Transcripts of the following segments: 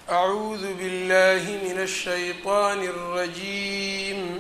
أعوذ بالله من الشيطان الرجيم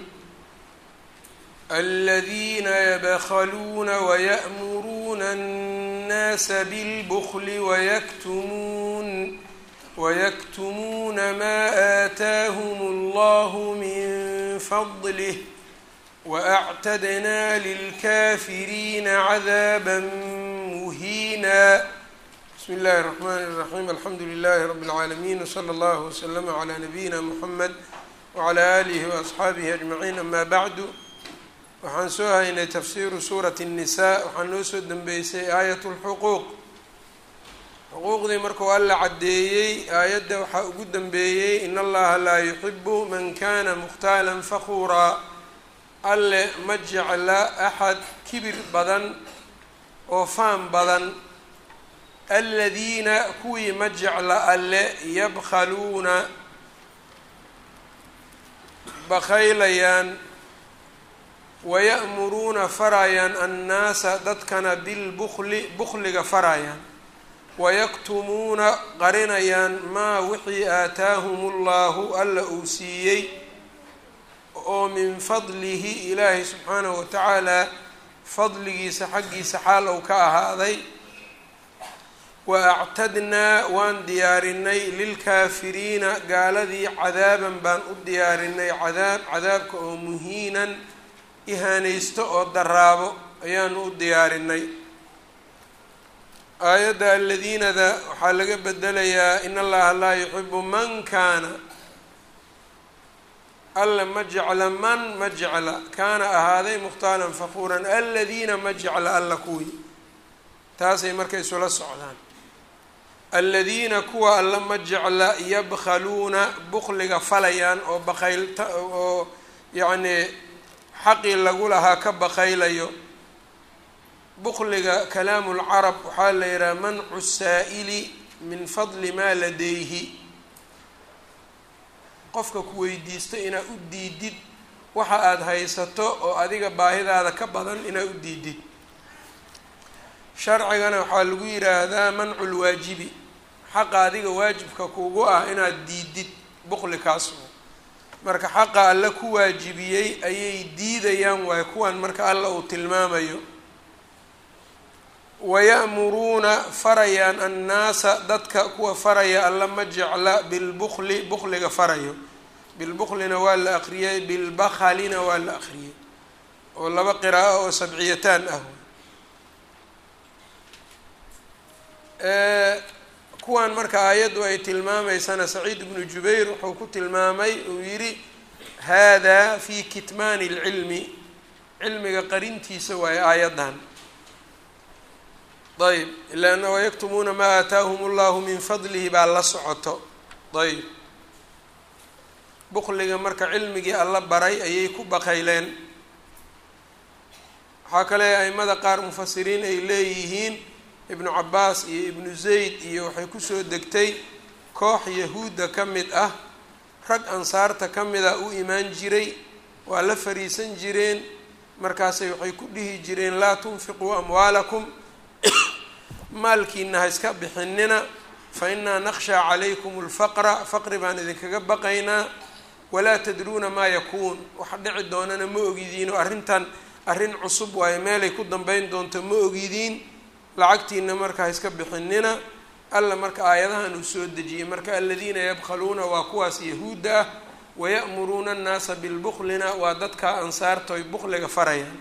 الذين يبخلون ويأمرون الناس بالبخل ويكتمون ويكتمون ما آتاهم الله من فضله وأعتدنا للكافرين عذابا مهينا بسم الله الرحمن الرحيم الحمdu لله رب العاalمين وصلى الله وسلم عlى نبيina محمد وعlى آله وأصxaabihi أجمعين أma bعd waxaan soo haynay tafsiru suuraة النiساء waxaa noo soo dembeysay aayaة الxquuq xuquuqdii markuu alla caddeeyey aayadda waxaa ugu dembeeyey in allaha laa yuxibu man kana mkhtaala fakuuraa alle ma jecla axad kibir badan oo faan badan aladiina kuwii ma jecla alle yabkhaluuna bakhaylayaan waya'muruuna farayaan annaasa dadkana bilbukli bukliga farayaan wayaktumuuna qarinayaan maa wixii aataahum llahu alla uu siiyey oo min fadlihi ilaahi subxaanahu watacaala fadligiisa xaggiisa xaal ou ka ahaaday wa actadnaa waan diyaarinay lilkaafiriina gaaladii cadaaban baan u diyaarinay cadaab cadaabka oo muhiinan ihaanaysto oo daraabo ayaanu u diyaarinay aayadda aladiinada waxaa laga bedelayaa in allaha laa yuxibu man kaana alla ma jecla man ma jecla kaana ahaaday mukhtaalan fakuuran aladiina ma jecla alla kuwii taasay marka isula socdaan aladiina kuwa alla ma jecla yabkhaluuna bukliga falayaan oo baqaylta oo yacnii xaqii lagu lahaa ka baqaylayo bukliga kalaamu lcarab waxaa la yidhaha mancu saa'ili min fadli maa ladayhi qofka ku weydiisto inaad u diidid waxa aada haysato oo adiga baahidaada ka badan inaad u diidid sharcigana waxaa lagu yidhaahdaa mancu lwaajibi xaqa adiga waajibka kugu ah inaad diidid bukli kaas marka xaqa alla ku waajibiyey ayay diidayaan waayo kuwan marka alla uu tilmaamayo waya'muruuna farayaan annaasa dadka kuwa faraya alla ma jecla bilbukli bukliga farayo bilbuklina waa la aqriyey bilbakhalina waa la aqriyey oo laba qiraa'o oo sabciyataan ah kuwan marka aayaddu ay tilmaamaysana saciid ibnu jubayr wuxuu ku tilmaamay uu yidhi hada fi kitmaani اlcilmi cilmiga qarintiisa waayo aayaddan ayb ila ana wayaktumuuna maa aataahum اllahu min fadlihi baa la socoto ayb bukliga marka cilmigii alla baray ayay ku baqayleen waxaa kale aimada qaar mufasiriin ay leeyihiin ibnu cabaas iyo ibnu zayd iyo waxay kusoo degtay koox yahuudda ka mid ah rag ansaarta ka mida u imaan jiray waa la fariisan jireen markaasay waxay ku dhihi jireen laa tunfiquu amwaalakum maalkiina ha iska bixinina fa innaa naqshaa calaykum alfaqra faqri baan idinkaga baqaynaa walaa tadruuna maa yakuun waxa dhici doonana ma ogidiin oo arrintan arrin cusub waayo meelay ku dambeyn doonto ma ogidiin lacagtiina marka ha iska bixinina alla marka aayadahan uu soo dejiyey marka aladiina yabkhaluuna waa kuwaas yahuudda ah waya'muruuna annaasa bilbuklina waa dadka ansaarta oy bukliga farayaan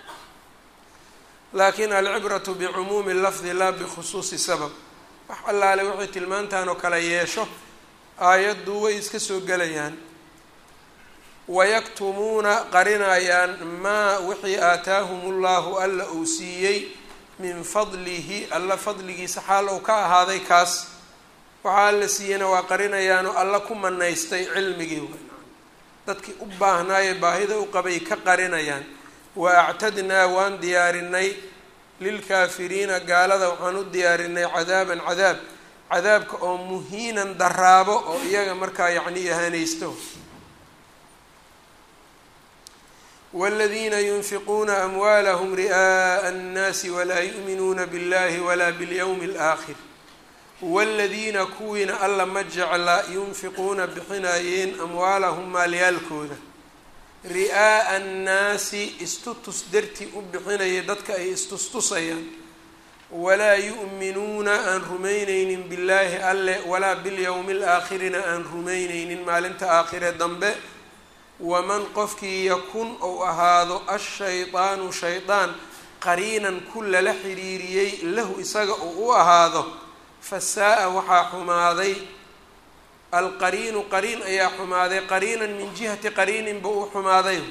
laakin alcibratu bicumuumi lafdi laa bikhusuusi sabab wax allaale waxay tilmaantaan oo kale yeesho aayaddu way iska soo gelayaan wayaktumuuna qarinayaan maa wixii aataahum ullahu alla uu siiyey min fadlihi alla fadligiisa xaal ou ka ahaaday kaas waxaa alla siiyeyna waa qarinayaanoo alla ku manaystay cilmigii dadkii u baahnaaye baahida u qabay ka qarinayaan wa actadnaa waan diyaarinay lilkaafiriina gaalada waxaan u diyaarinay cadaaban cadaab cadaabka oo muhiinan daraabo oo iyaga markaa yacni ihaanaysto wاladiina yunfiquuna amwaalahum ri'aaءa الnaasi walaa yu'minuuna biاllahi walaa bاlyowmi اlآakhir waaladiina kuwiina alla ma jecla yunfiquuna bixinayeen amwaalahum maalyaalkooda ri'aa'a annaasi istutus dartii u bixinaya dadka ay istustusayaan walaa yu'minuuna aan rumaynaynin billaahi alle walaa bilyowmi alaakhirina aan rumaynaynin maalinta aakhire dambe waman qofkii yakun ou ahaado ashaydaanu shaydaan qariinan ku lala xiriiriyey lahu isaga uu u ahaado fasaa-a waxaa xumaaday alqariinu qariin ayaa xumaaday qariinan min jihati qariinin buu u xumaaday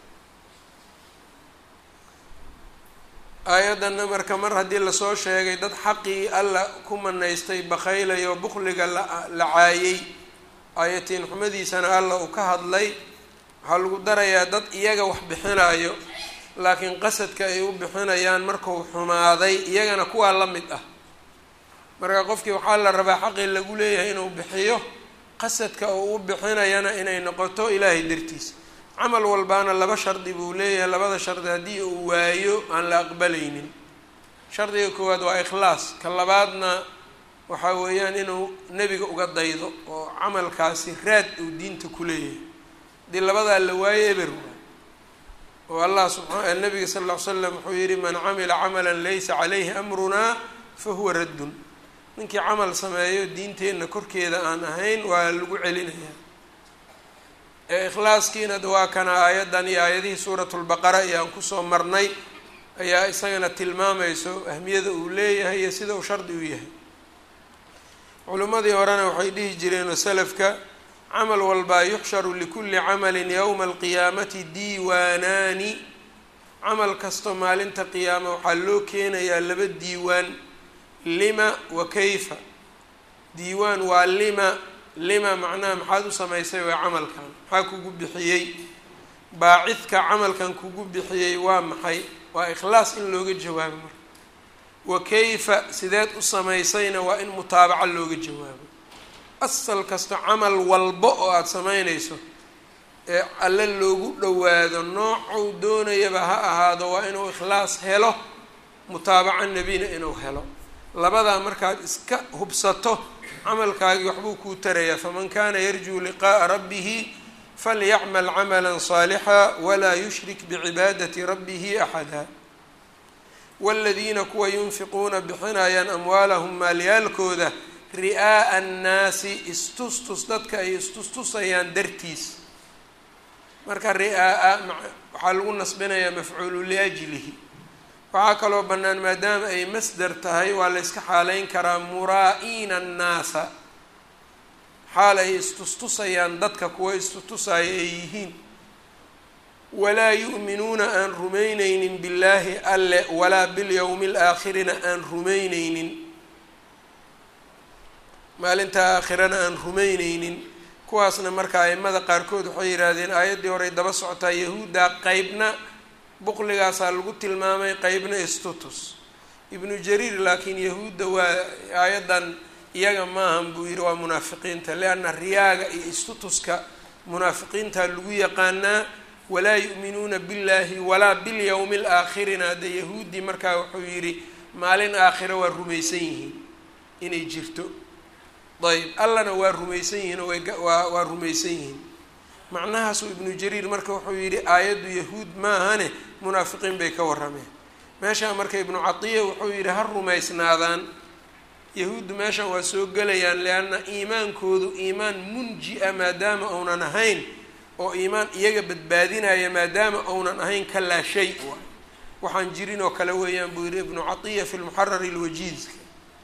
aayaddanna marka mar haddii lasoo sheegay dad xaqii alla ku manaystay bakhaylayo bukliga la caayey aayatiin xumadiisana alla uu ka hadlay waxaa lagu darayaa dad iyaga wax bixinayo laakiin qasadka ay u bixinayaan markuu xumaaday iyagana kuwaa la mid ah marka qofkii waxaa la rabaa xaqii lagu leeyahay inuu bixiyo qasadka uu u bixinayana inay noqoto ilaahay dartiisa camal walbaana laba shardi buu leeyahay labada shardi haddii uu waayo aan la aqbalaynin shardiga koowaad waa ikhlaas ka labaadna waxaa weeyaan inuu nebiga uga daydo oo camalkaasi raad uu diinta ku leeyahay haddii labadaa la waayo eber waay oo allah subaa nabiga sal ll ly slam wuxuu yihi man camila camalan laysa calayhi amrunaa fa huwa raddun ninkii camal sameeyo diinteenna korkeeda aan ahayn waa lagu celinayaa ee ikhlaaskiina waa kana aayaddan iyo aayadihii suurat lbaqara ayaan kusoo marnay ayaa isagana tilmaamayso ahmiyada uu leeyahay iyo sida uu shardi u yahay culimmadii horena waxay dhihi jireen oo salafka camal walbaa yuxsharu likulli camalin yowma alqiyaamati diiwaanaani camal kasto maalinta qiyaama waxaa loo keenayaa laba diiwaan lima wa kayfa diiwaan waa lima lima macnaha maxaad u samaysay waa camalkan maxaa kugu bixiyey baacidka camalkan kugu bixiyey waa maxay waa ikhlaas in looga jawaabo marka wa kayfa sideed u samaysayna waa in mutaabaco looga jawaabo asal kasta camal walba oo aada samaynayso ee alle loogu dhowaado noocuu doonayaba ha ahaado waa inuu ikhlaas helo mutaabaco nebina inuu helo labadaa markaad iska hubsato camalkaagii waxbuu kuu tarayaa faman kana yarjuu liqa'a rabbihi falyacmal camala saalixa walaa yushrik bicibaadati rabbihi axada waladiina kuwa yunfiquuna bixinayaan amwaalahum maalyaalkooda ri'aa'a annaasi istustus dadka ay istustusayaan dartiis marka ri'aa'a waxaa lagu nasbinayaa mafcuulu liajlihi waxaa kaloo bannaan maadaama ay masdar tahay waa la yska xaaleyn karaa muraa'iina annaasa xaal ay istustusayaan dadka kuwa istustusaya ay yihiin walaa yu'minuuna aan rumayneynin billaahi alle walaa bilyowmi alaakhirina aan rumayneynin maalinta aakhirana aan rumayneynin kuwaasna marka aimada qaarkood waxay yidhaahdeen aayaddii horey daba socotaa yahuudda qeybna buqligaasaa lagu tilmaamay qeybna istutus ibnu jariir laakiin yahuudda waa aayaddan iyaga maahan buu yidhi waa munaafiqiinta lianna riyaaga iyo istutuska munaafiqiinta lagu yaqaanaa walaa yu'minuuna billaahi walaa bilyowmi alaakhirina hadde yahuuddii markaa wuxuu yidhi maalin aakhira waa rumaysan yihiin inay jirto ayb allana waa rumaysan yihiin oo waa waa rumaysan yihiin macnahaasuu ibnu jariir marka wuxuu yidhi aayaddu yahuud maahane munaafiqiin bay ka warrameen meeshaa marka ibnu catiya wuxuu yidhi ha rumaysnaadaan yahuuddu meeshan waa soo gelayaan lianna iimaankoodu iimaan munji-a maadaama uunan ahayn oo iimaan iyaga badbaadinaya maadaama uunan ahayn ka laa shay waxaan jirin oo kale weeyaan buu yidhi ibnu catiya fi lmuxarari alwajiizka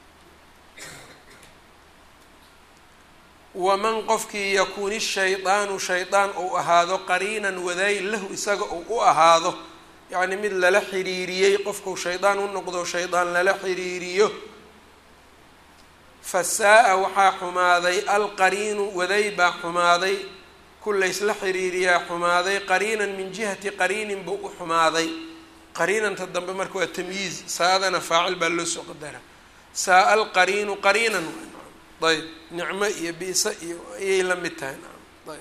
waman qofkii yakuuni shaydaanu shaydaan uu ahaado qariinan wadaay lahu isaga uu u ahaado yacni mid lala xiriiriyey qofkuu shaydaan u noqdo shaydaan lala xiriiriyo fasaa-a waxaa xumaaday alqariinu waday baa xumaaday ku laysla xiriiriyaa xumaaday qariinan min jihati qariinin buu u xumaaday qariinanta dambe marka waa tamyiiz saa-adana faacil baa loo soo qadara saa-a alqariinu qariinan ayb nicmo iyo biisa iyo ayay la mid tahay ayb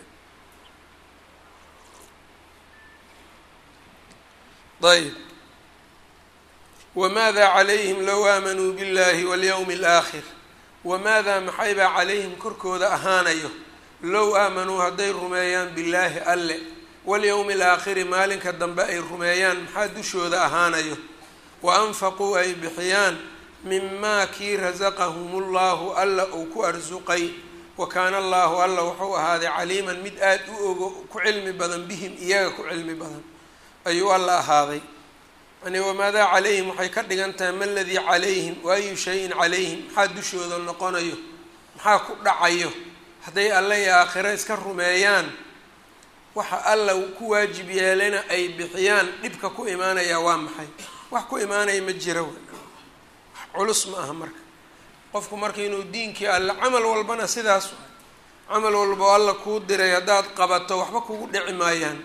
ayb wamaada calayhim low aamanuu biاllahi walyowmi اlaakhir wamaadaa maxaybaa calayhim korkooda ahaanayo low aamanuu hadday rumeeyaan billaahi alle walyowmi alaakhiri maalinka dambe ay rumeeyaan maxaa dushooda ahaanayo wa anfaquu ay bixiyaan mimaa kii rasaqahumullahu alla uu ku arsuqay wa kaana allaahu alla wuxuu ahaaday caliiman mid aada u ogo ku cilmi badan bihim iyaga ku cilmi badan ayuu alla ahaaday yani wamaadaa calayhim waxay ka dhigan tahay ma ladii calayhim waayu shayin calayhim maxaa dushooda noqonayo maxaa ku dhacayo hadday alle iyo aakhiro iska rumeeyaan waxa alla ku waajib yeelana ay bixiyaan dhibka ku imaanaya waa maxay wax ku imaanaya ma jira wax culus ma aha marka qofku marka inuu diinkii alle camal walbana sidaas camal walba alla kuu diray haddaad qabato waxba kugu dhici maayaan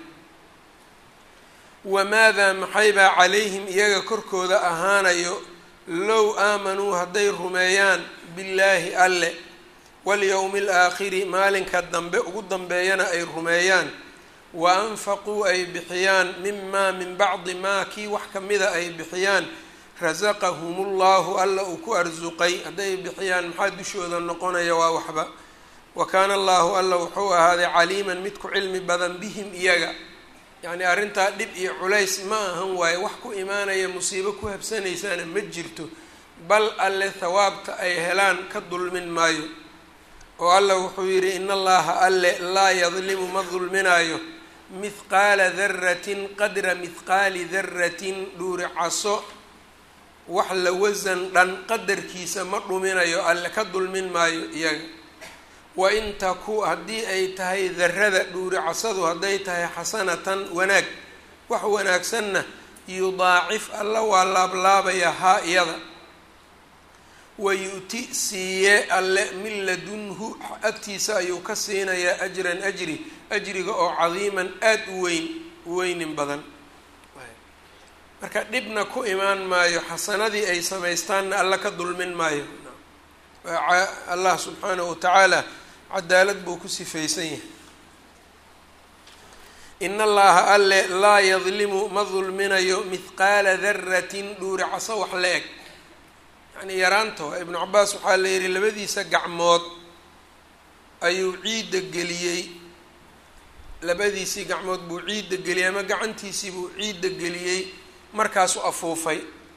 wamaadaa maxaybaa calayhim iyaga korkooda ahaanayo low aamanuu hadday rumeeyaan billaahi alle walyowmi alaakhiri maalinka dambe ugu dambeeyana ay rumeeyaan wa anfaquu ay bixiyaan mimaa min bacdi maa kii wax kamida ay bixiyaan rasaqahumullahu alla uu ku arsuqay hadday bixiyaan maxaa dushooda noqonaya waa waxba wa kaana allahu alla wuxuu ahaaday caliiman mid ku cilmi badan bihim iyaga yacni arrintaa dhib iyo culays ma ahan waaye wax ku imaanaya musiibo ku habsanaysaana ma jirto bal alle thawaabta ay helaan ka dulmin maayo oo alla wuxuu yidhi in allaha alle laa yadlimu ma dulminaayo mithqaala daratin qadra mithqaali daratin dhuuricaso wax la wasan dhan qadarkiisa ma dhuminayo alle ka dulmin maayo iyaga wa in taku haddii ay tahay darada dhuuricasadu hadday tahay xasanatan wanaag wax wanaagsanna yudaacif alla waa laablaabayaa haa iyada wayu'ti siiye alle min ladunhu agtiisa ayuu ka siinayaa ajran ajri ajriga oo cadiiman aada u weyn weynin badan marka dhibna ku imaan maayo xasanadii ay samaystaanna alla ka dulmin maayo allah subxaanahu watacaala cadaalad buu ku sifaysan yahay in allaha alle laa yadlimu ma dulminayo mithqaala daratin dhuuricaso wax la eg yacnii yaraanta waa ibnu cabaas waxaa la yihi labadiisa gacmood ayuu ciidda geliyey labadiisii gacmood buu ciidda geliyey ama gacantiisii buu ciidda geliyey markaasuu afuufay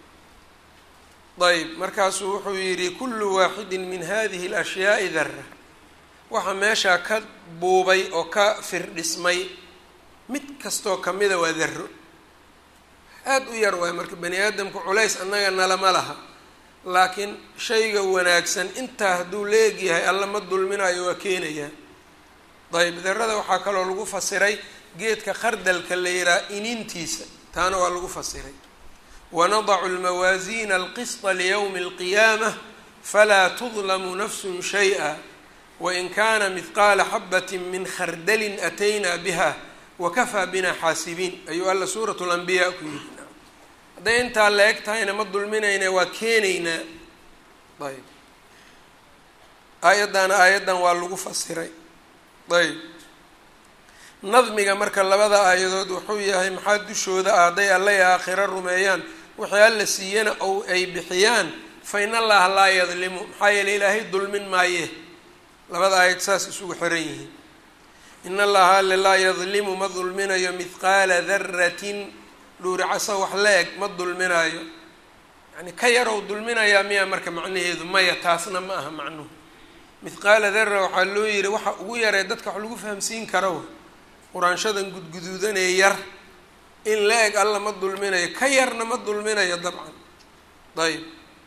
ayb markaasuu wuxuu yidhi kullu waaxidin min hadihi alashyaai dara waxaa meeshaa ka buubay oo ka firdhismay mid kastoo kamida waa daro aada u yar waay marka bani aadamku culays annaga nalama laha laakiin shayga wanaagsan intaa hadduu leegyahay alla ma dulminayo waa keenayaa ayb darada waxaa kaloo lagu fasiray geedka khardalka la yihaha inintiisa taana waa lagu fasiray wanadacu lmawaasiina alqisطa liyowmi اlqiyaamah falaa tudlamu nafsu shayئa wain kana mihqaala xabati min khardalin ataynaa biha wakafaa bina xaasibiin ayuu alla suurat lanbiyaa ku yiri hadday intaa la eg tahayna ma dulminayna waa keenaynaa ayb aayaddaana aayaddan waa lagu fasiray ayb nadmiga marka labada aayadood wuxuu yahay maxaa dushooda ah hadday alla i aakhiro rumeeyaan wixii alla siiyana ou ay bixiyaan fa in allaha laa yadlimu maxaa yeeley ilaahay dulmin maaye labada aayad saas isugu xiran yihiin in allaha alle laa yadlimu ma dulminayo mithqaala daratin dhuuricaso wax la eg ma dulminayo yani ka yarow dulminayaa miyaa marka macnaheedu maya taasna ma aha macnuhu mithqaala dara waxaa loo yihi waxa ugu yaree dadka wax lagu fahamsiin karo quraanshadan gudguduudanee yar in la eg alla ma dulminayo ka yarna ma dulminayo dabcan ayb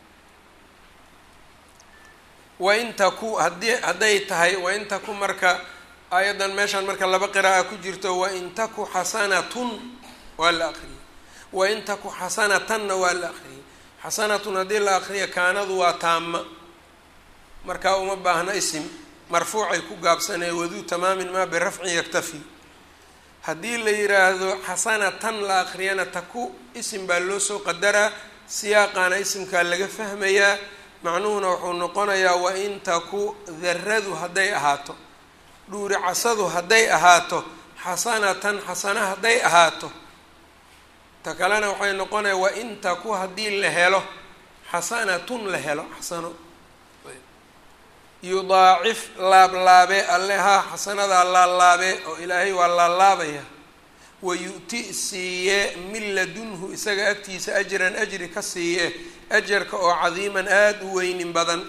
wain taku haddii hadday tahay wain taku marka aayaddan meeshaan marka laba qira'a ku jirto wain taku xasanatun waa la akriyay wain taku xasanatanna waa la akriyay xasanatun haddii la akriya kaanadu waa taama markaa uma baahna isim marfuucay ku gaabsanee waduu tamaamin maa birafcin yaktafi haddii la yiraahdo xasanatan la akriyana taku isim baa loo soo qadaraa siyaaqaana isimkaa laga fahmayaa macnuhuna wuxuu noqonayaa wain taku daradu hadday ahaato dhuuri casadu hadday ahaato xasanatan xasana hadday ahaato ta kalena waxay noqonaya wain taku haddii la helo xasanatun la helo xasano yudaacif laablaabe alle haa xasanadaa laalaabe oo ilaahay waa laalaabaya wa yu-ti siiye min ladunhu isaga agtiisa ajran ajri ka siiye ajarka oo cadiiman aada u weynin badan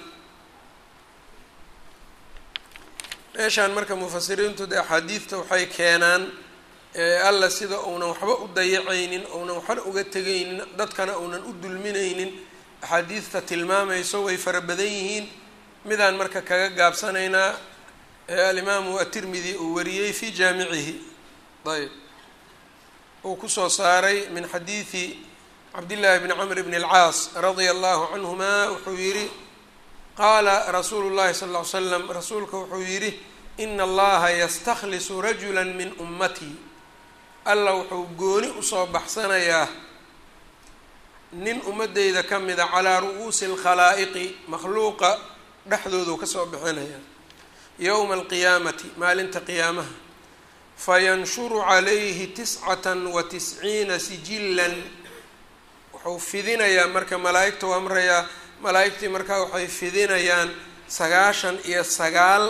meeshaan marka mufasiriintu de axaadiidta waxay keenaan alla sida uunan waxba u dayacaynin uunan waxba uga tegaynin dadkana uunan u dulminaynin axaadiidta tilmaamayso way fara badan yihiin midaan marka kaga gaabsanaynaa alimaamu atirmidi uu wariyey fi jaamicihi ayb uu kusoo saaray min xadiidi cabdillaahi bni camr bni alcaas radia allahu canhuma wuxuu yidhi qaala rasuulu llahi sal ll ly slam rasuulka wuxuu yidhi ina allaha yastakhlisu rajula min ummatii alla wuxuu gooni usoo baxsanayaa nin ummadeyda ka mida calaa ru'uusi alkhalaa'iqi makhluuqa dhexdoodu kasoo bixinaya yowma alqiyaamati maalinta qiyaamaha fayanshuru calayhi tiscatan wa tisciina sijilan wuxuu fidinayaa marka malaa'igta u amrayaa malaa'igtii markaa waxay fidinayaan sagaashan iyo sagaal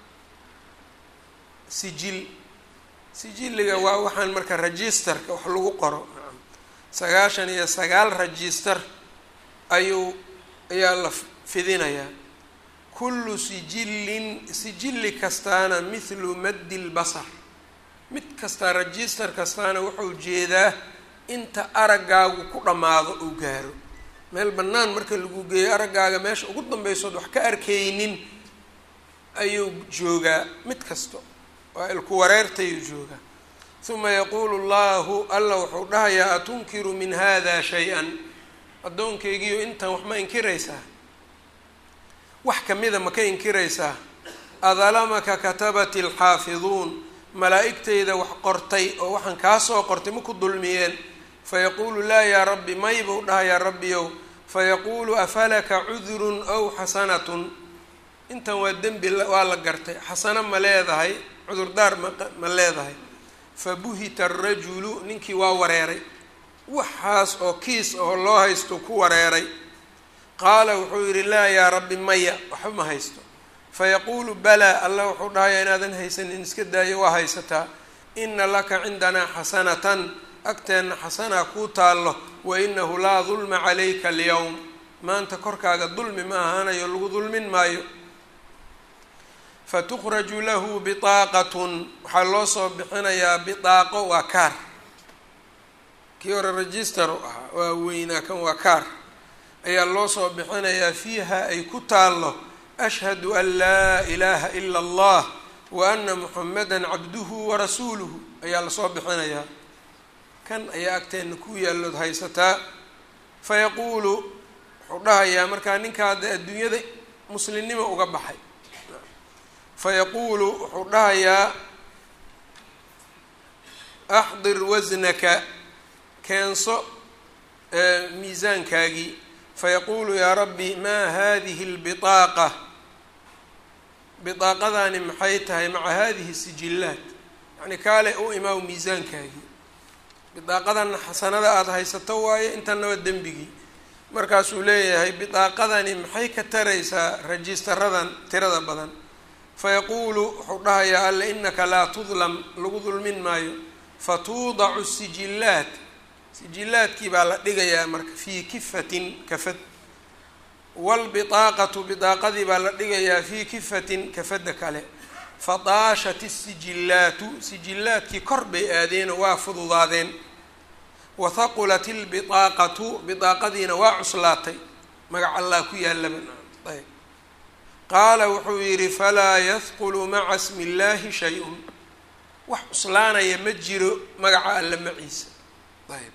sijil sijilliga waa waxaan marka registerka wax lagu qoro sagaashan iyo sagaal register ayuu ayaa la fidinayaa kullu sijillin sijilli kastaana mithlu maddi lbasar mid kastaa register kastaana wuxuu jeedaa inta araggaagu ku dhammaado uu gaaro meel bannaan marka lagu geeyo araggaaga meesha ugu dambaysood wax ka arkaynin ayuu joogaa mid kasto waa ilku wareertayuu joogaa uma yaquulu llahu alla wuxuu dhahayaa atunkiru min hada shay-an addoonkaygiiyo intan wax ma inkiraysaa wax kamida ma ka inkiraysaa adalamaka katabati alxaafiduun malaa'igtayda wax qortay oo waxaan kaa soo qortay ma ku dulmiyeen fayaquulu laa yaa rabbi may buu dhahayaa rabbiyow fayaquulu afalaka cudurun ow xasanatun intan waa dembi waa la gartay xasano ma leedahay cudurdaar ma ma leedahay fabuhita arajulu ninkii waa wareeray waxaas oo kiis oo loo haysto ku wareeray qaala wuxuu yidhi laa yaa rabbi maya waxba ma haysto fayaquulu balaa allah wuxuu dhahayaa inaadan haysanin iska daayo waa haysataa ina laka cindanaa xasanatan agteenna xasanaa kuu taallo wa inahu laa dulma calayka alyowm maanta korkaaga dulmi ma ahaanayo lagu dulmin maayo fatukhraju lahu biطaaqatun waxaa loo soo bixinayaa biطaaqo waa kaar kii hore register u ahaa waa weynaa kan waa kaar ayaa loo soo bixinayaa fiiha ay ku taallo ashhadu an laa ilaaha ila allah wa ana muxamada cabduhu warasuuluhu ayaa lasoo bixinayaa kan ayaa agteenna ku yaallood haysataa fayaquulu wuxuu dhahayaa markaa ninkaa dee adduunyada muslimnimo uga baxay fayaquulu wuxuu dhahayaa axdir wasnaka keenso miisaankaagii fayaquulu yaa rabbi maa hadihi اlbiطaaqa biطaaqadani maxay tahay maca hadihi sijillaat yacni kaale u imaaw miisaankaagii bidaaqadanna xasanada aada haysato waayo intana waa dembigii markaasuu leeyahay bidaaqadani maxay ka taraysaa rajistaradan tirada badan fayaquulu wuxuu dhahayaa alle inaka laa tudlam lagu dulmin maayo fatuudacu sijillaat sijillaadkii baa la dhigayaa marka fii kifatin kafad waalbidaaqatu bidaaqadii baa la dhigayaa fii kifatin kafadda kale fadaashat isijillaatu sijillaadkii kor bay aadeenoo waa fududaadeen wahaqulat ilbidaaqatu bidaaqadiina waa cuslaatay magac allah ku yaalaba ayb qaala wuxuu yidhi falaa yahqulu maca smi illaahi shay-un wax cuslaanaya ma jiro magaca alla maciisa ayb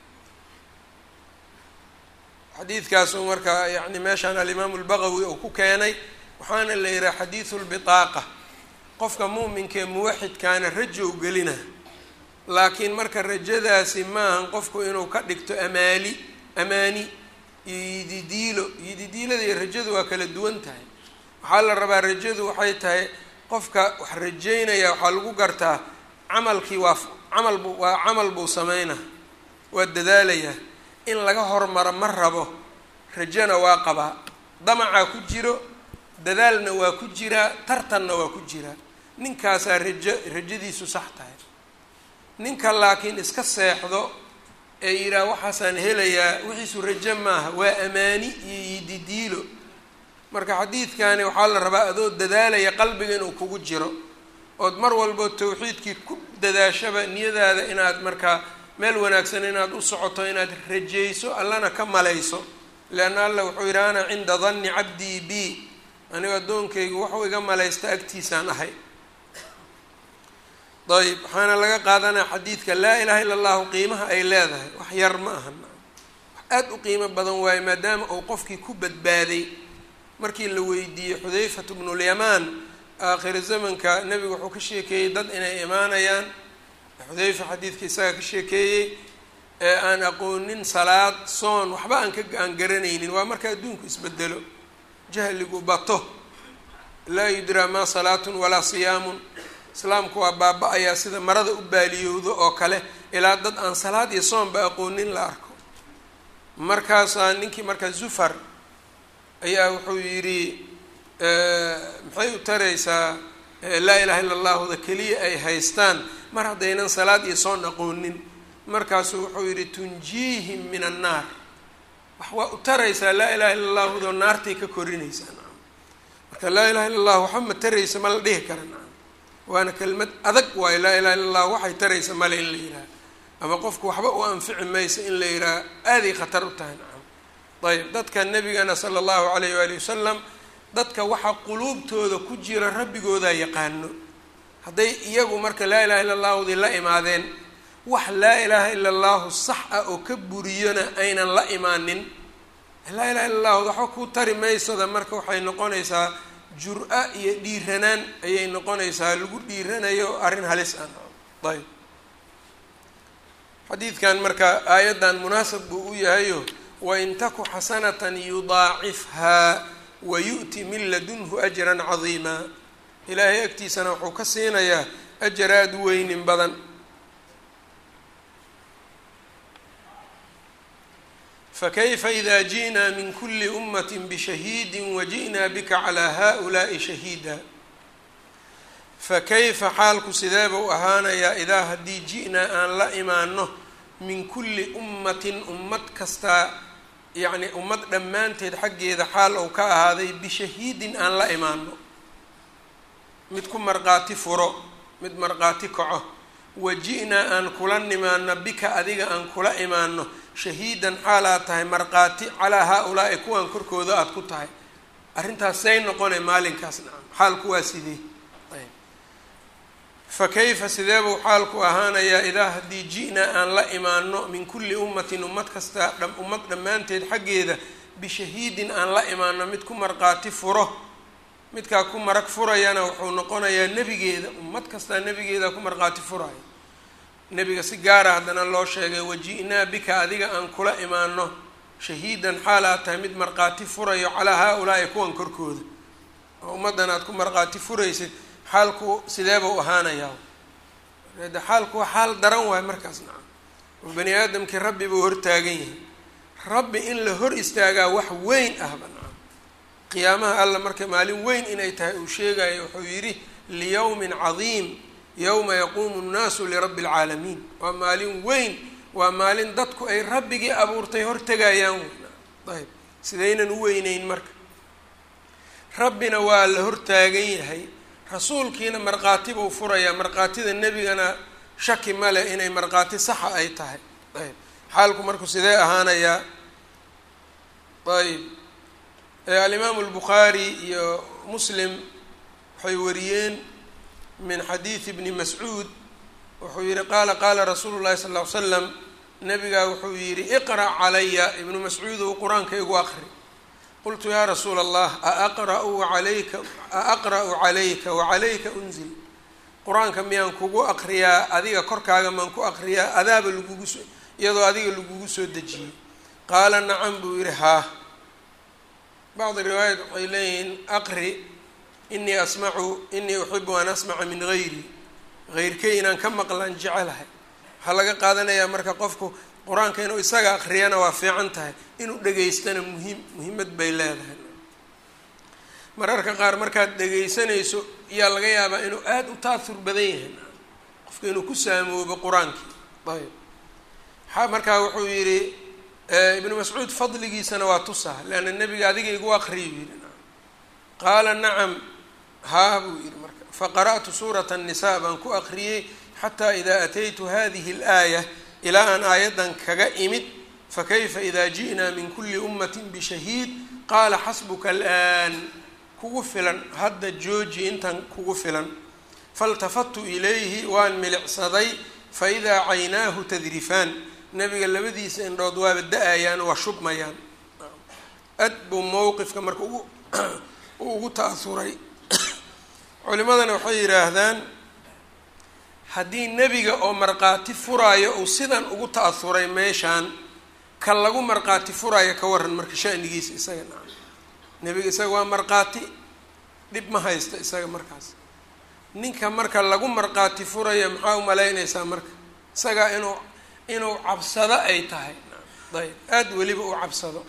xadiidkaasuu markaa yani meeshaan alimaamu lbaqawi uu ku keenay waxaana la yihaha xadiidu lbitaaqa qofka muuminkaee muwaxidkaana rajow gelina laakiin marka rajadaasi maahan qofku inuu ka dhigto amaali amaani iyo yididiilo yididiilada iyo rajadu waa kala duwan tahay waxaa la rabaa rajadu waxay tahay qofka wax rajeynaya waxaa lagu gartaa camalkii waa camal bu waa camal buu sameynaa waa dadaalayaa in laga hormaro ma rabo rajona waa qabaa damacaa ku jiro dadaalna waa ku jiraa tartanna waa ku jiraa ninkaasaa rajo rajadiisu sax tahay ninka laakiin iska seexdo ee yidhaah waxaasaan helayaa wixiisu rajo maaha waa amaani iyo yididiilo marka xadiidkani waxaa la rabaa adoo dadaalaya qalbiga inuu kugu jiro ood mar walbo tawxiidkii ku dadaashaba niyadaada inaad markaa meel wanaagsan inaad u socoto inaad rajayso allana ka malayso leanna alla wuxuu yidhi ana cinda danni cabdii b anigo addoonkaygu waxuu iga malaysta agtiisaan ahay ayb waxaana laga qaadanaya xadiidka laa ilaha illa allahu qiimaha ay leedahay wax yar ma aha wax aada u qiimo badan waaye maadaama uu qofkii ku badbaaday markii la weydiiyey xudayfatu bnulyamaan aakhiri zamanka nebigu wuxuu ka sheekeeyey dad inay imaanayaan xudayfa xadiidka isaga ka sheekeeyey ee aan aqoonin salaad soon waxba aan ka aan garanaynin waa marka adduunku isbedelo jahligu bato laa yudraa maa salaatun walaa siyaamun islaamku waa baaba-ayaa sida marada u baaliyowdo oo kale ilaa dad aan salaad iyo soonba aqoonin la arko markaasaa ninkii markaa zufar ayaa wuxuu yidhi maxay u taraysaa laa ilaha illa allahuda keliya ay haystaan mar haddaynan salaad iyo soon aqoonin markaasuu wuxuu yidhi tunjiihim min annaar wax waa u taraysaa laa ilaha illa allahudo naartay ka korinaysaa nacam marka laa ilaha illa allah waxa ma taraysa ma la dhihi kara nacam waana kelmad adag waayo laa ilaha illa allah waxay taraysa male in la yidhaha ama qofku waxba u anfici maysa in la yidhaha aaday khatar u tahay nacam ayb dadka nebigana sala allahu alayh waali wasalam dadka waxaa quluubtooda ku jira rabbigoodaa yaqaano hadday iyagu marka laa ilaha illa allahudii la imaadeen wax laa ilaaha ila allahu sax ah oo ka buriyona aynan la imaanin laa ilaha illa allahu waxba ku tari maysada marka waxay noqonaysaa jur-a iyo dhiiranaan ayay noqonaysaa lagu dhiiranayo arrin halis ah ayb xadiidkan marka aayaddan munaasab buu u yahayo wain taku xasanatan yudaacifhaa wa yu'ti min ladunhu ajran cadiima ilaahay agtiisana wuxuu ka siinayaa ajar aada u weynin badan fakayfa ida ji'naa min kuli ummati bishahiidi waji'naa bika calaa haؤulaa'i shahiida fakayfa xaalku sidee buu ahaanayaa idaa haddii ji'naa aan la imaano min kulli ummatin ummad kastaa yacni ummad dhammaanteed xaggeeda xaal ou ka ahaaday bishahiidin aan la imaano mid ku marqaati furo mid marqaati kaco waji'naa aan kula nimaano bika adiga aan kula imaano shahiidan xaal aad tahay marqaati calaa haa-ulaa'i kuwan korkooda aada ku tahay arrintaas say noqonay maalinkaas nacam xaalku waa sidee ayb fa kayfa sidee buu xaalku ahaanayaa idaa haddii ji'naa aan la imaano min kulli ummatin ummad kasta ummad dhammaanteed xaggeeda bishahiidin aan la imaano mid ku marqaati furo midkaa ku marag furayana wuxuu noqonayaa nebigeeda ummad kastaa nebigeeda ku marqaati furaya nebiga si gaara haddana loo sheegay waji'naa bika adiga aan kula imaano shahiidan xaal aad tahay mid marqaati furayo calaa haa-ulaa'i kuwan korkooda oo ummaddan aad ku marqaati furaysid xaalku sideebau ahaanayaa de xaalku waa xaal daran waayo markaas nacam oo bani aadamkii rabbi buu hortaagan yahay rabbi in la hor istaagaa wax weyn ahba nacam qiyaamaha alla marka maalin weyn inay tahay uu sheegayo wuxuu yidhi liyawmin cadiim yowma yaquumu nnaasu lirabbi alcaalamiin waa maalin weyn waa maalin dadku ay rabbigii abuurtay hortegayaan ayb sidaynan u weyneyn marka rabbina waa la hortaagan yahay rasuulkiina markhaati buu furayaa markhaatida nebigana shaki male inay markhaati saxa ay tahay ayb xaalku marku sidee ahaanayaa ayb alimaamu albukhaari iyo muslim waxay wariyeen min xadiidi bni mascuud wuxuu yihi qaala qaala rasuulu llahi sal ll ly slam nabigaa wuxuu yidhi iqra' calaya ibnu mascuudow qur-aanka igu aqri qultu yaa rasuula allah aaqra'u alayka aaqra'u calayka wacalayka unzil qur-aanka miyaan kugu aqriyaa adiga korkaaga maan ku aqriyaa adaaba lagugu soo iyadoo adiga lagugu soo dejiyey qaala nacam buu yihi haa bacdi riwaayat waxay leeyihiin aqri inii asmacu inii uxibu an asmaca min gayri heyrkay inaan ka maqlaan jecelahay waxaa laga qaadanayaa marka qofku qur-aanka inuu isaga akriyana waa fiican tahay inuu dhegaystana muhiim muhiimad bay leedahay mararka qaar markaad dhegaysanayso yaa laga yaabaa inuu aada u taahur badan yahay qofka inuu ku saamoobo qur-aankii ayb a markaa wuxuu yidhi ibnu mascuud fadligiisana waa tusaa leanna nebiga adiga igu aqriyu yidhi qaala nacam haa buu yidhi marka faqara'tu suurata الnisaa baan ku aqriyey xataa idaa ataytu hadihi اlaaya ilaa aan aayaddan kaga imid fakayfa ida ji'naa min kuli ummati bishahiid qaala xasbuka alآan kugu filan hadda jooji intan kugu filan faاltafadtu ilayhi waan milicsaday faidaa caynaahu tadrifaan nebiga labadiisa indhood waaba da-ayaan waa shubmayaan ad buu mowqifka marka ugu ugu ta'asuray culimadana waxay yidhaahdaan haddii nebiga oo markhaati furaayo uu sidan ugu ta'asuray meeshaan ka lagu markhaati furaayo ka waran marka shanigiisa isaga naa nebiga isaga waa markhaati dhib ma haysta isaga markaas ninka marka lagu markhaati furayo maxaa u malaynaysaa marka isagaa inuu inuu cabsado ay tahay ayb aada weliba u cabsado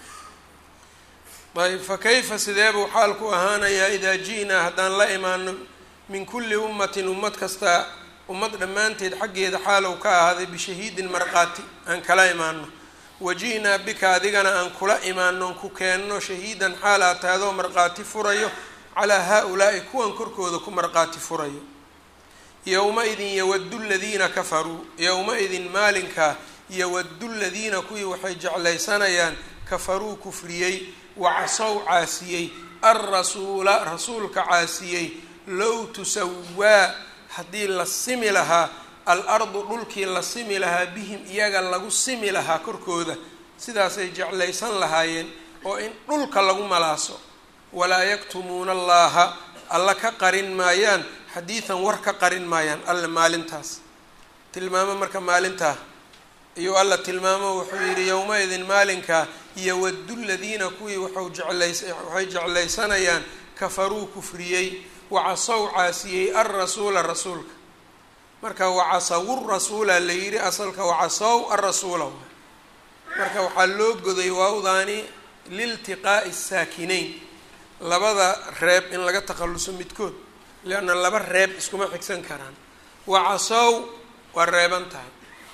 ayb fa kayfa sidee buu xaalku ahaanayaa idaa ji'naa haddaan la imaano min kulli ummatin ummad kasta ummad dhammaanteed xaggeeda xaalow ka ahaaday bishahiidin markhaati aan kala imaano waji'naa bika adigana aan kula imaano ku keenno shahiidan xaal aa taadoo markhaati furayo calaa haa-ulaa'i kuwan korkooda ku markhaati furayo yowma-idin yawaddu ladiina kafaruu yowma-idin maalinkaa yawaddu ladiina kuwii waxay jeclaysanayaan kafaruu kufriyey wacasow caasiyey alrasuula rasuulka caasiyey low tusawaa haddii la simi lahaa al-ardu dhulkii la simi lahaa bihim iyaga lagu simi lahaa korkooda sidaasay jeclaysan lahaayeen oo in dhulka lagu malaaso walaa yaktumuuna allaha alla ka qarin maayaan xadiidan war ka qarin maayaan alle maalintaas tilmaamo marka maalintaa iyuu alla tilmaamo wuxuu yidhi yowma-idin maalinkaa yawaddu ladiina kuwii waxau jeclays waxay jeclaysanayaan kafaruu kufriyey wacasow caasiyey alrasuula rasuulka marka wacasawu rasuula la yidhi asalka wacasow alrasuula marka waxaa loo goday waawdaani liltiqaa'i saakinayn labada reeb in laga takhalluso midkood leanna laba reeb iskuma xigsan karaan wacasow waa reeban tahay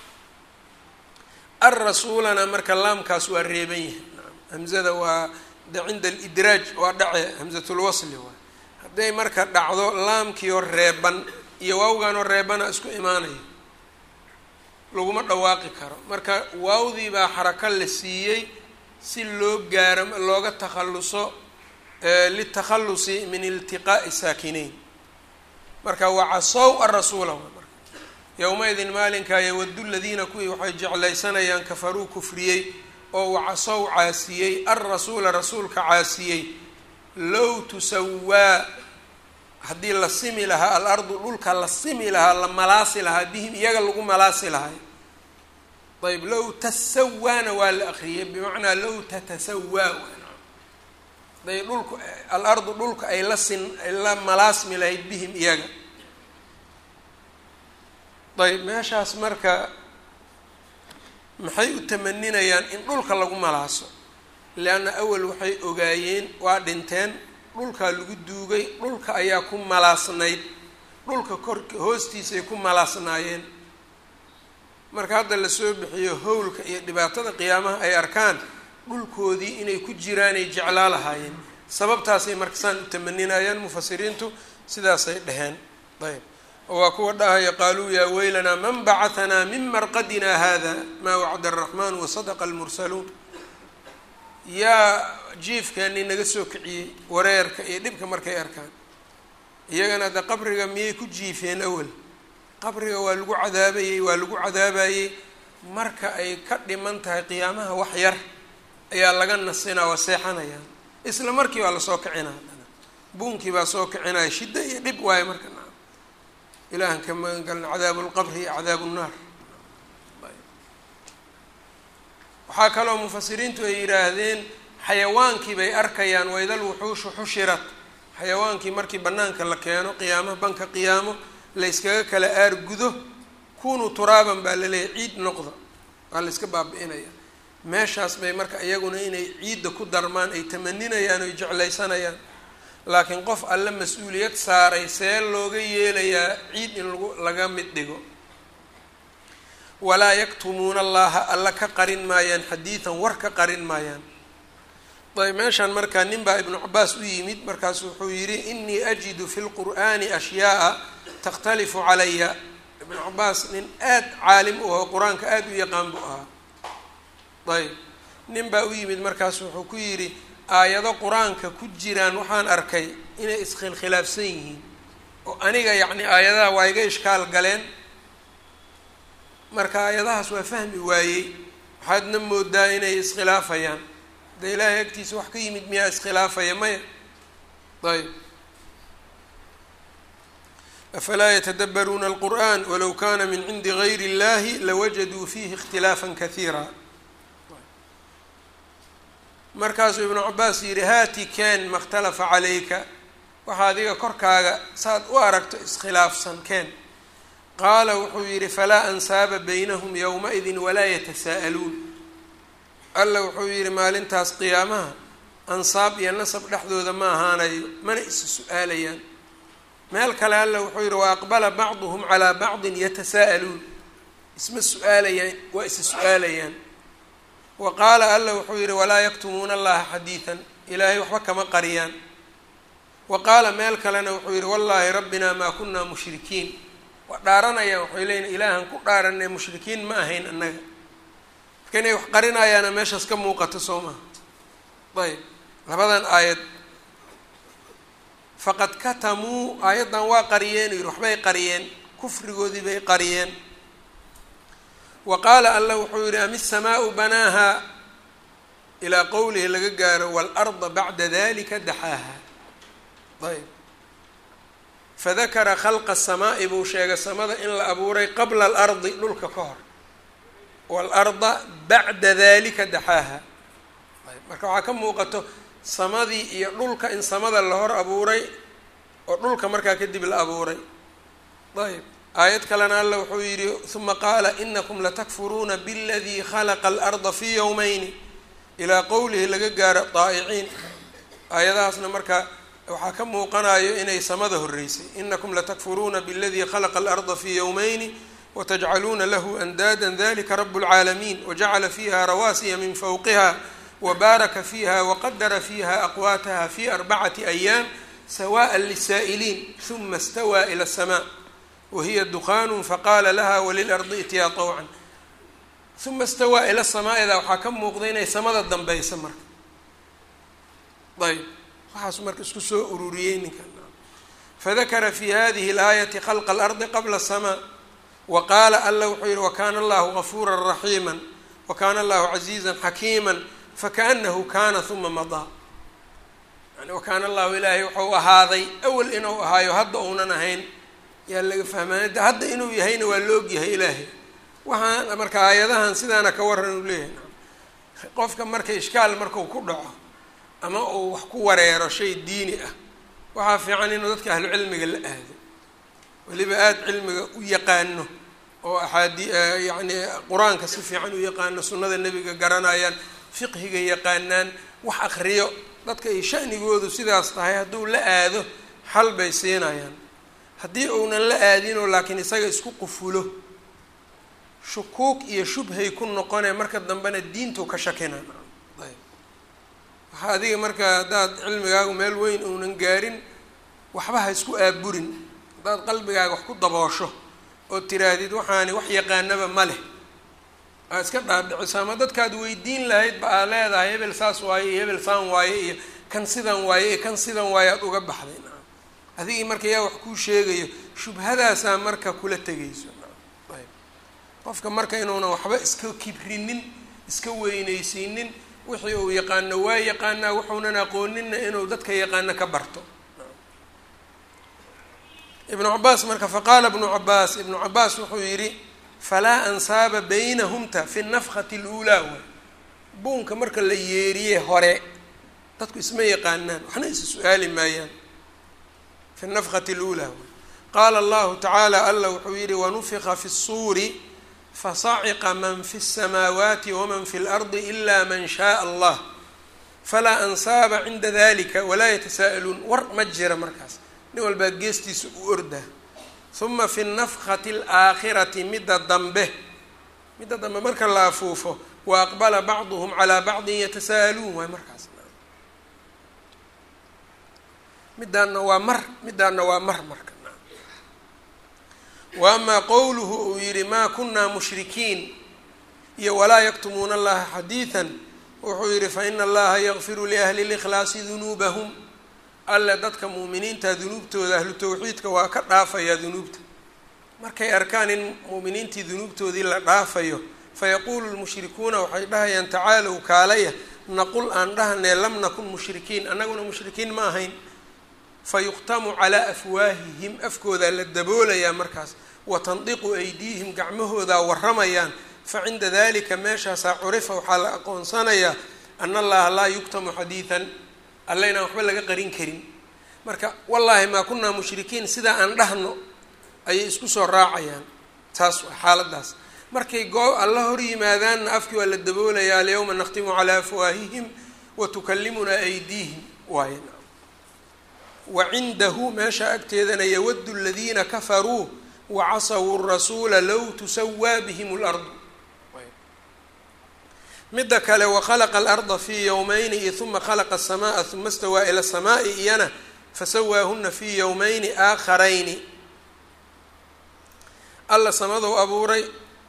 alrasuulana marka laamkaas waa reeban yahay hamzada waa de cinda alidraaj waa dhace hamzatulwasli waay hadday marka dhacdo laamkiioo reeban iyo waawganoo reebana isku imaanaya laguma dhawaaqi karo marka waawdii baa xarako la siiyey si loo gaaro looga takhalluso litakhalusi min iltiqaa'i saakinayn marka wacasow arasuula marka yowma-idin maalinkaa yawaddu ladiina kuwii waxay jeclaysanayaan kafaruu kufriyey oo wacasow caasiyey alrasuula rasuulka caasiyey low tusawaa haddii la simi lahaa al-ardu dhulka la simi lahaa la malaasi lahaa bihim iyaga lagu malaasi lahay ayb low tasawaana waa la akriyay bimacnaa low tatasawaa day dhulku al-ardu dhulka ay la sin ay la malaasmi lahayd bihim iyaga ayb meeshaas marka maxay u tamaninayaan in dhulka lagu malaaso leanna awal waxay ogaayeen waa dhinteen dhulkaa lagu duugay dhulka ayaa ku malaasnayd dhulka kork hoostiisay ku malaasnaayeen marka hadda lasoo bixiyo howlka iyo dhibaatada qiyaamaha ay arkaan dhulkoodii inay ku jiraanay jeclaa lahaayeen sababtaasay marka saan u tamaninayaan mufasiriintu sidaasay dheheen ayb waa kuwa dhahaya qaaluu yaa weylanaa man bacahanaa min marqadina hada maa wacda araxmaan wasadaqa almursaluun yaa jiifkeennii naga soo kiciyey wareerka iyo dhibka markay arkaan iyagana de qabriga miyay ku jiifeen awal qabriga waa lagu cadaabayey waa lagu cadaabayey marka ay ka dhiman tahay qiyaamaha wax yar ayaa laga nasinaa waa seexanayaan isla markii baa lasoo kicinaa haddana buunkii baa soo kicinaya shiddo iyo dhib waayo marka na ilaahan ka magan galna cadaabu lqabri iyo cadaabu nnaar waxaa kaloo mufasiriintu ay yidhaahdeen xayawaankii bay arkayaan waydal wuxuushu xushirat xayawaankii markii banaanka la keeno qiyaamo banka qiyaamo la yskaga kala aar gudo kunuu turaaban baa laleeyahy ciid noqda waa la yska baabi-inaya meeshaas bay marka iyaguna inay ciidda ku darmaan ay tamaninayaan oy jeclaysanayaan laakiin qof alle mas-uuliyad saaray see looga yeelayaa ciid in lagu laga mid dhigo walaa yaktumuuna allaha alla ka qarin maayaan xadiidan war ka qarin maayaan ayb meeshaan markaa nin baa ibnu cabaas u yimid markaasu wuxuu yidhi inii ajidu fi lqur'aani ashyaaa takhtalifu calaya ibnu cabaas nin aad caalim u aho qur-aanka aada u yaqaan buu ahaa ayb nin baa u yimid markaasu wuxuu ku yidhi aayado qur-aanka ku jiraan waxaan arkay inay iskhilkhilaafsan yihiin oo aniga yacni aayadaha waa iga ishkaal galeen marka aayadahaas waa fahmi waayey waxaadna moodaa inay iskhilaafayaan de ilaahay agtiisa wax ka yimid miyaa iskhilaafaya maya ayb afalaa yatadabbaruuna alqur'an walow kana min cindi gayri اllahi lawajaduu fiihi اkhtilaafa kahiira markaasuu ibnu cabaas yidhi haati keen ma اkhtalafa calayka waxaa adiga korkaaga saad u aragto iskhilaafsan keen qaala wuxuu yidhi falaa ansaaba baynahum yowmaidin walaa yatasaa'aluun alla wuxuu yidhi maalintaas qiyaamaha ansaab iyo nasab dhexdooda ma ahaanayo mana isa su-aalayaan meel kale alla wuxuu yidhi wa aqbala bacduhum calaa bacdin yatasaa'aluun isma su-aalayaan waa isa su-aalayaan wa qaala alla wuxuu yidhi walaa yaktumuuna allaha xadiidan ilaahay waxba kama qariyaan wa qaala meel kalena wuxuu yidhi wallaahi rabbinaa maa kunaa mushrikiin waa dhaaranayaan waxay leeyiin ilaahan ku dhaaranay mushrikiin ma ahayn annaga marka inay wax qarinayaana meeshaas ka muuqato soo maha ayb labadan aayad faqad katamuu aayaddan waa qariyeen yidhi waxbay qariyeen kufrigoodii bay qariyeen wa qaala alla wuxuu yidhi am isamaau banaaha ilaa qowlihi laga gaaro waalarda bacda dalika daxaaha ayb fadakara khalqa asamaa'i buu sheegay samada in la abuuray qabla alardi dhulka ka hor waalarda bacda dalika daxaaha ayb marka waxaa ka muuqato samadii iyo dhulka in samada la hor abuuray oo dhulka markaa kadib la abuuray ayb aayad kalena alla wuxuu yidhi uma qaala inakum latakfuruuna bاladii khalaqa alarda fi yowmeyni ilaa qowlihi laga gaaro daa'iciin aayadahaasna marka waxaa ka muuqanayo inay samada horeysay inakum latakfuruuna bاladii khalaqa alarda fi yowmeyni watajcaluuna lahu andaada dalika rab اlcaalamiin wajacala fiiha rawaasiya min fowqiha wbaaraka fiiha waqadara fiiha aqwaataha fi arbacati ayaam sawaءa lisaa'iliin ثuma اstawaa ilى الsmaa wahiya duqaanu faqaala laha walilardi ityaa طawcan uma istawaa ila samaaida waxaa ka muuqda inay samada dambeysa marka ayb waxaasu marka isku soo ururiyey ninkan fadakara fi hadihi اlaayati khalqa اlardi qabla الsamaa wa qaala alla wuxuu yihi wakana allahu gafuura raxiima wakana allahu caziiza xakiima fakaanahu kana uma madaa yani wakaana allahu ilaahay wuxuu ahaaday awel inuu ahaayo hadda uunan ahayn yaa laga fahmaaya de hadda inuu yahayna waa la ogyahay ilaahay waxaan marka aayadahan sidaana ka waran uu leeyahay qofka marka ishkaal markuu ku dhaco ama uu wax ku wareero shay diini ah waxaa fiican inuu dadka ahlu cilmiga la aado weliba aada cilmiga u yaqaano oo axaadi yacni qur-aanka si fiican u yaqaano sunnada nebiga garanayaan fiqhiga yaqaanaan wax akriyo dadka ay shanigoodu sidaas tahay hadduu la aado xal bay siinayaan haddii uunan la aadinoo laakiin isaga isku qufulo shukuug iyo shubhay ku noqonee marka dambena diintu ka shakina ayb waxaa adiga marka haddaad cilmigaagu meel weyn uunan gaarin waxba ha isku aaburin haddaad qalbigaaga wax ku daboosho oo tiraahdid waxaani wax yaqaanaba ma leh aa iska dhaadhiciso ama dadkaad weydiin lahayd ba aa leedahay hebel saas waaye iyo hebel saan waaye iyo kan sidan waaye iyo kan sidan waaye aada uga baxday nacam adigii marka yaa wax kuu sheegayo shubhadaasaa marka kula tegayso ayb qofka marka inuunan waxba iska kibrinin iska weyneysiinin wixii uu yaqaano waa yaqaanaa wuxuunan aqooninna inuu dadka yaqaano ka barto ibnu cabaas marka faqaala ibnu cabaas ibnu cabaas wuxuu yidhi falaa ansaaba baynahumta fi nafkati اluulaa waay buunka marka la yeeriye hore dadku isma yaqaanaan waxna isa su-aali maayaan fi nafkati اluulaa waay qaala allahu tacaala alla wuxuu yihi wanufika fi الsuuri fasaciqa man fi الsamaawaati waman fi اlardi ila man shaء allah falaa ansaaba cinda dalika walaa yatasaa'aluun war ma jira markaas nin walbaa geestiisa u ordaa huma fi nafkati alaakhirati midda dambe midda dambe marka la afuufo wa aqbala bacduhum calaa bacdin yatasaa'aluun waay markaas midaanna waa mar midaanna waa mar marka wa amaa qowluhu uu yihi maa kunaa mushrikiin iyo walaa yaktumuuna allaha xadiidan wuxuu yihi faina allaha yakfiru liahli likhlaasi dunuubahum alle dadka mu'miniinta dunuubtooda ahlu tawxiidka waa ka dhaafayaa dunuubta markay arkaan in mu'miniintii dunuubtoodii la dhaafayo fayaquulu lmushrikuuna waxay dhahayaan tacaalow kaalaya naqul aan dhahanee lam nakun mushrikiin annaguna mushrikiin ma ahayn fayuqtamu calaa afwaahihim afkoodaa la daboolayaa markaas wa tandiqu aydiihim gacmahoodaa warramayaan fa cinda dalika meeshaasaa curifa waxaa la aqoonsanayaa ana allaha laa yuktamu xadiidan alle inaan waxba laga qarin karin marka wallaahi maa kunaa mushrikiin sidaa aan dhahno ayay isku soo raacayaan taas waa xaaladaas markay goo alla hor yimaadaanna afkii waa la daboolayaa alyawma nakhtimu calaa afwaahihim wa tukallimunaa aydiihim waay wa cindahu meesha agteedana yawaddu aladiina kafaruu wacasawu rasuula low tusawaa bihim lardu midda kale wakhalaqa alarda fii yowmeyni iyo uma khalaqa aلsamaaa uma stawaa ila الsamaa'i iyana fasawaahuna fii yowmeyni aakharayni alla samadou abuuray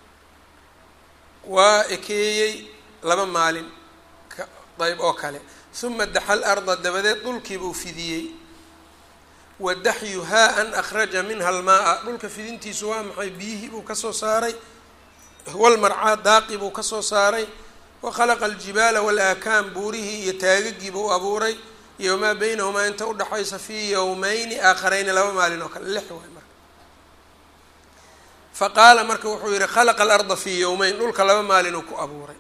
waa ekeeyey laba maalin ayb oo kale uma daxa larda dabadeed dhulkiibuu fidiyey wa daxyuhaa an akhraja minha almaa-a dhulka fidintiisu waa maxay biyihii buu kasoo saaray walmarcaa daaqi buu kasoo saaray wakhalaqa aljibaala waalaakaam buurihii iyo taagagii buu abuuray iyo maa beynahumaa inta udhaxaysa fii yowmeyni aakhareyni laba maalin oo kale lix waay marka fa qaala marka wuxuu yihi khalaqa alarda fii yowmeyn dhulka laba maalinuu ku abuuray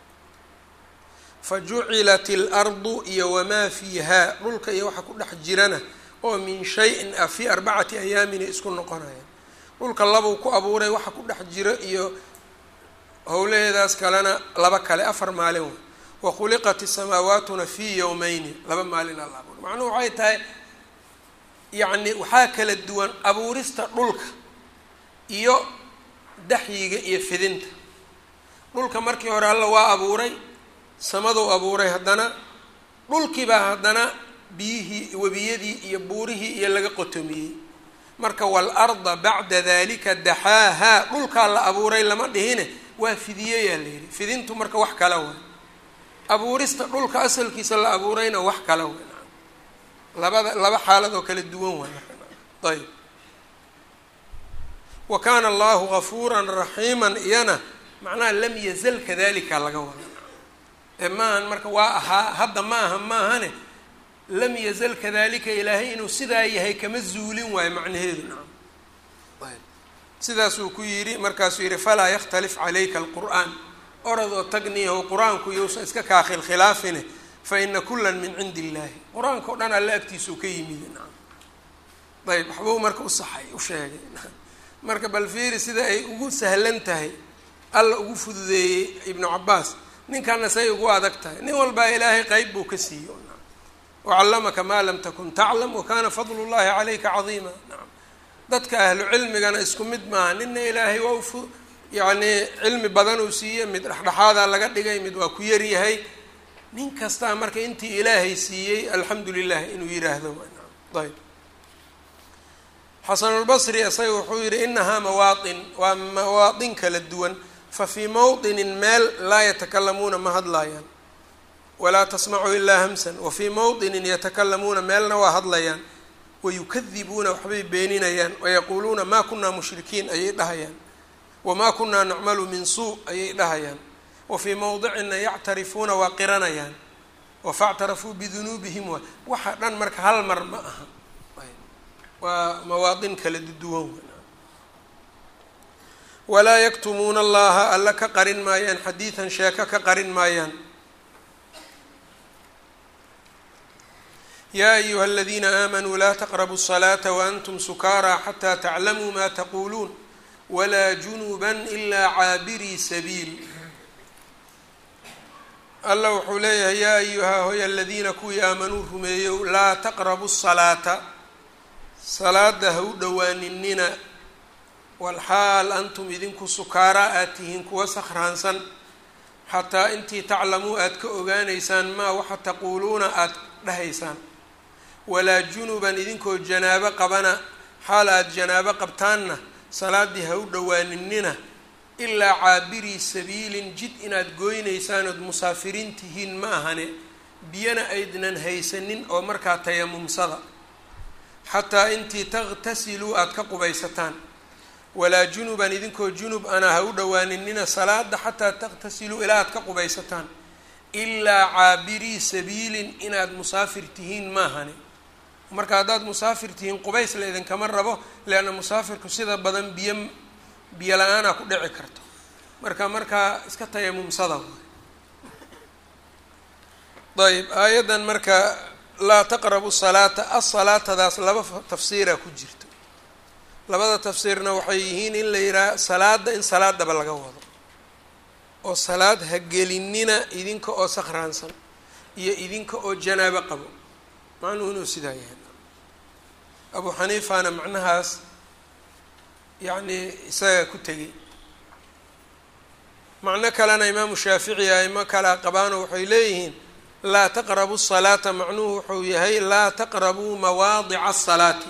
fa jucilat alardu iyo wamaa fiihaa dhulka iyo waxa ku dhex jirana oo min shay-in ah fii arbacati ayaamina isku noqonaya dhulka labuu ku abuuray waxa ku dhex jiro iyo howlaheedaas kalena laba kale afar maalin wa wa khuliqat isamaawaatuna fii yowmeyni laba maalin alla abuuray macnuhu waxay tahay yacni waxaa kala duwan abuurista dhulka iyo daxyiga iyo fidinta dhulka markii hore alla waa abuuray samaduu abuuray haddana dhulkiibaa haddana biyihii webiyadii iyo buurihii iyo laga qotomiyey marka waalarda bacda dalika daxaahaa dhulkaa la abuuray lama dhihine waa fidiyeyaa la yidhi fidintu marka wax kala way abuurista dhulka asalkiisa la abuurayna wax kala way labada laba xaalad oo kala duwan waay ayb wa kaana allahu gafuuran raxiiman iyana macnaha lam yazal kadalika laga wada ee maahan marka waa ahaa hadda ma aha maahane lam yazal kadalika ilaahay inuu sidaa yahay kama zuulin waayo macnaheedu nacam ayb sidaasuu ku yidhi markaasuu yidhi falaa yakhtalif calayka alqur'aan oradoo tagniyaho qur-aanku yousan iska kaakhil khilaafine fa ina kulan min cindi illaahi qur-aanka o dhan alla agtiisuu ka yimid nacam ayb waxbuu marka usaxay u sheegay marka bal fiiri sida ay ugu sahlan tahay alla ugu fududeeyey ibnu cabaas ninkanna say ugu adag tahay nin walbaa ilaahay qeyb buu ka siiyo wacallamaka maa lam takun taclam wakana fadlu llahi calayka cadiima nacam dadka ahlu cilmigana isku mid maaha nina ilaahay waa ufu yacni cilmi badan uu siiyey mid dhexdhexaadaa laga dhigay mid waa ku yaryahay nin kastaa marka intii ilaahay siiyey alxamdu lilah inuu yidhaahdo nacam ayb xasanulbasri isaga wuxuu yihi inahaa mawaatin waa mawaatin kala duwan fa fii mawطinin meel laa yatakalamuuna ma hadlaayaan walaa tasmacu ilaa hamsan wa fii mawطinin yatakalamuuna meelna waa hadlayaan wayukadibuuna waxbay beeninayaan wayaquuluuna maa kunaa mushrikiin ayay dhahayaan wamaa kunaa nacmalu min suu ayay dhahayaan wa fii mawdicina yactarifuuna waa qiranayaan wafactarafuu bidunuubihim wa waxa dhan marka hal mar ma aha waa mawaatin kala duwan walaa yaktumuuna allaha alla ka qarin maayaan xadiidan sheeko ka qarin maayaan yaa ayuha aladiina aamanuu laa taqrabu الصalaata waantum sukaaraa xataa taclamuu ma taquuluun walaa junuba ilaa caabirii sabiil alla wuxuu leeyahay yaa ayuhaa hoy aladiina kuwii aamanuu rumeeyow laa taqrabu salaata salaada ha u dhowaaninina walxaal antum idinku sukaaraa aad tihiin kuwa sakhraansan xataa intii taclamuu aad ka ogaanaysaan maa waxa taquuluuna aada dhahaysaan walaa junuban idinkoo janaabo qabana xaal aada janaabo qabtaanna salaaddii ha u dhowaaninina ilaa caabirii sabiilin jid inaad gooynaysaan ood musaafiriin tihiin ma ahane biyana aydnan haysanin oo markaa tayamumsada xataa intii takhtasiluu aada ka qubaysataan walaa junuban idinkoo junub ana ha u dhowaaninina salaada xataa takhtasiluu ilaa aad ka qubaysataan ilaa caabirii sabiilin inaad musaafir tihiin maahane marka haddaad musaafir tihiin qubays la idinkama rabo leanna musaafirku sida badan biyo biyo la-aanaa ku dhici karto marka markaa iska tayamumsada ayb aayaddan marka laa taqrabu salaata asalaatadaas laba tafsiira ku jirto labada tafsiirna waxay yihiin in la yidhaha salaada in salaadaba laga wado oo salaad ha gelinina idinka oo sakhraansan iyo idinka oo janaabo qabo macnuhu inuu sidaa yahay abu xaniifana macnahaas yacni isaga ku tegay macno kalena imaamu shaafici aimo kalea qabaano waxay leeyihiin laa taqrabu salaata macnuhu wuxuu yahay laa taqrabuu mawaadica asalaati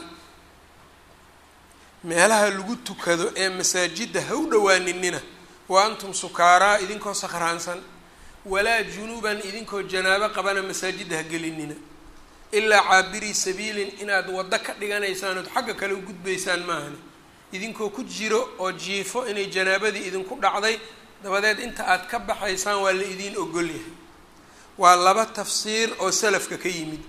meelaha lagu tukado ee masaajidda ha u dhowaaninina wa antum sukaaraa idinkoo sakhraansan walaa junuban idinkoo janaabo qabana masaajidda ha gelinina ilaa caabirii sabiilin inaad waddo ka dhiganaysaan ood xagga kale u gudbaysaan maahane idinkoo ku jiro oo jiifo inay janaabadii idinku dhacday dabadeed inta aad ka baxaysaan waa la idiin ogolyahay waa laba tafsiir oo salafka ka yimid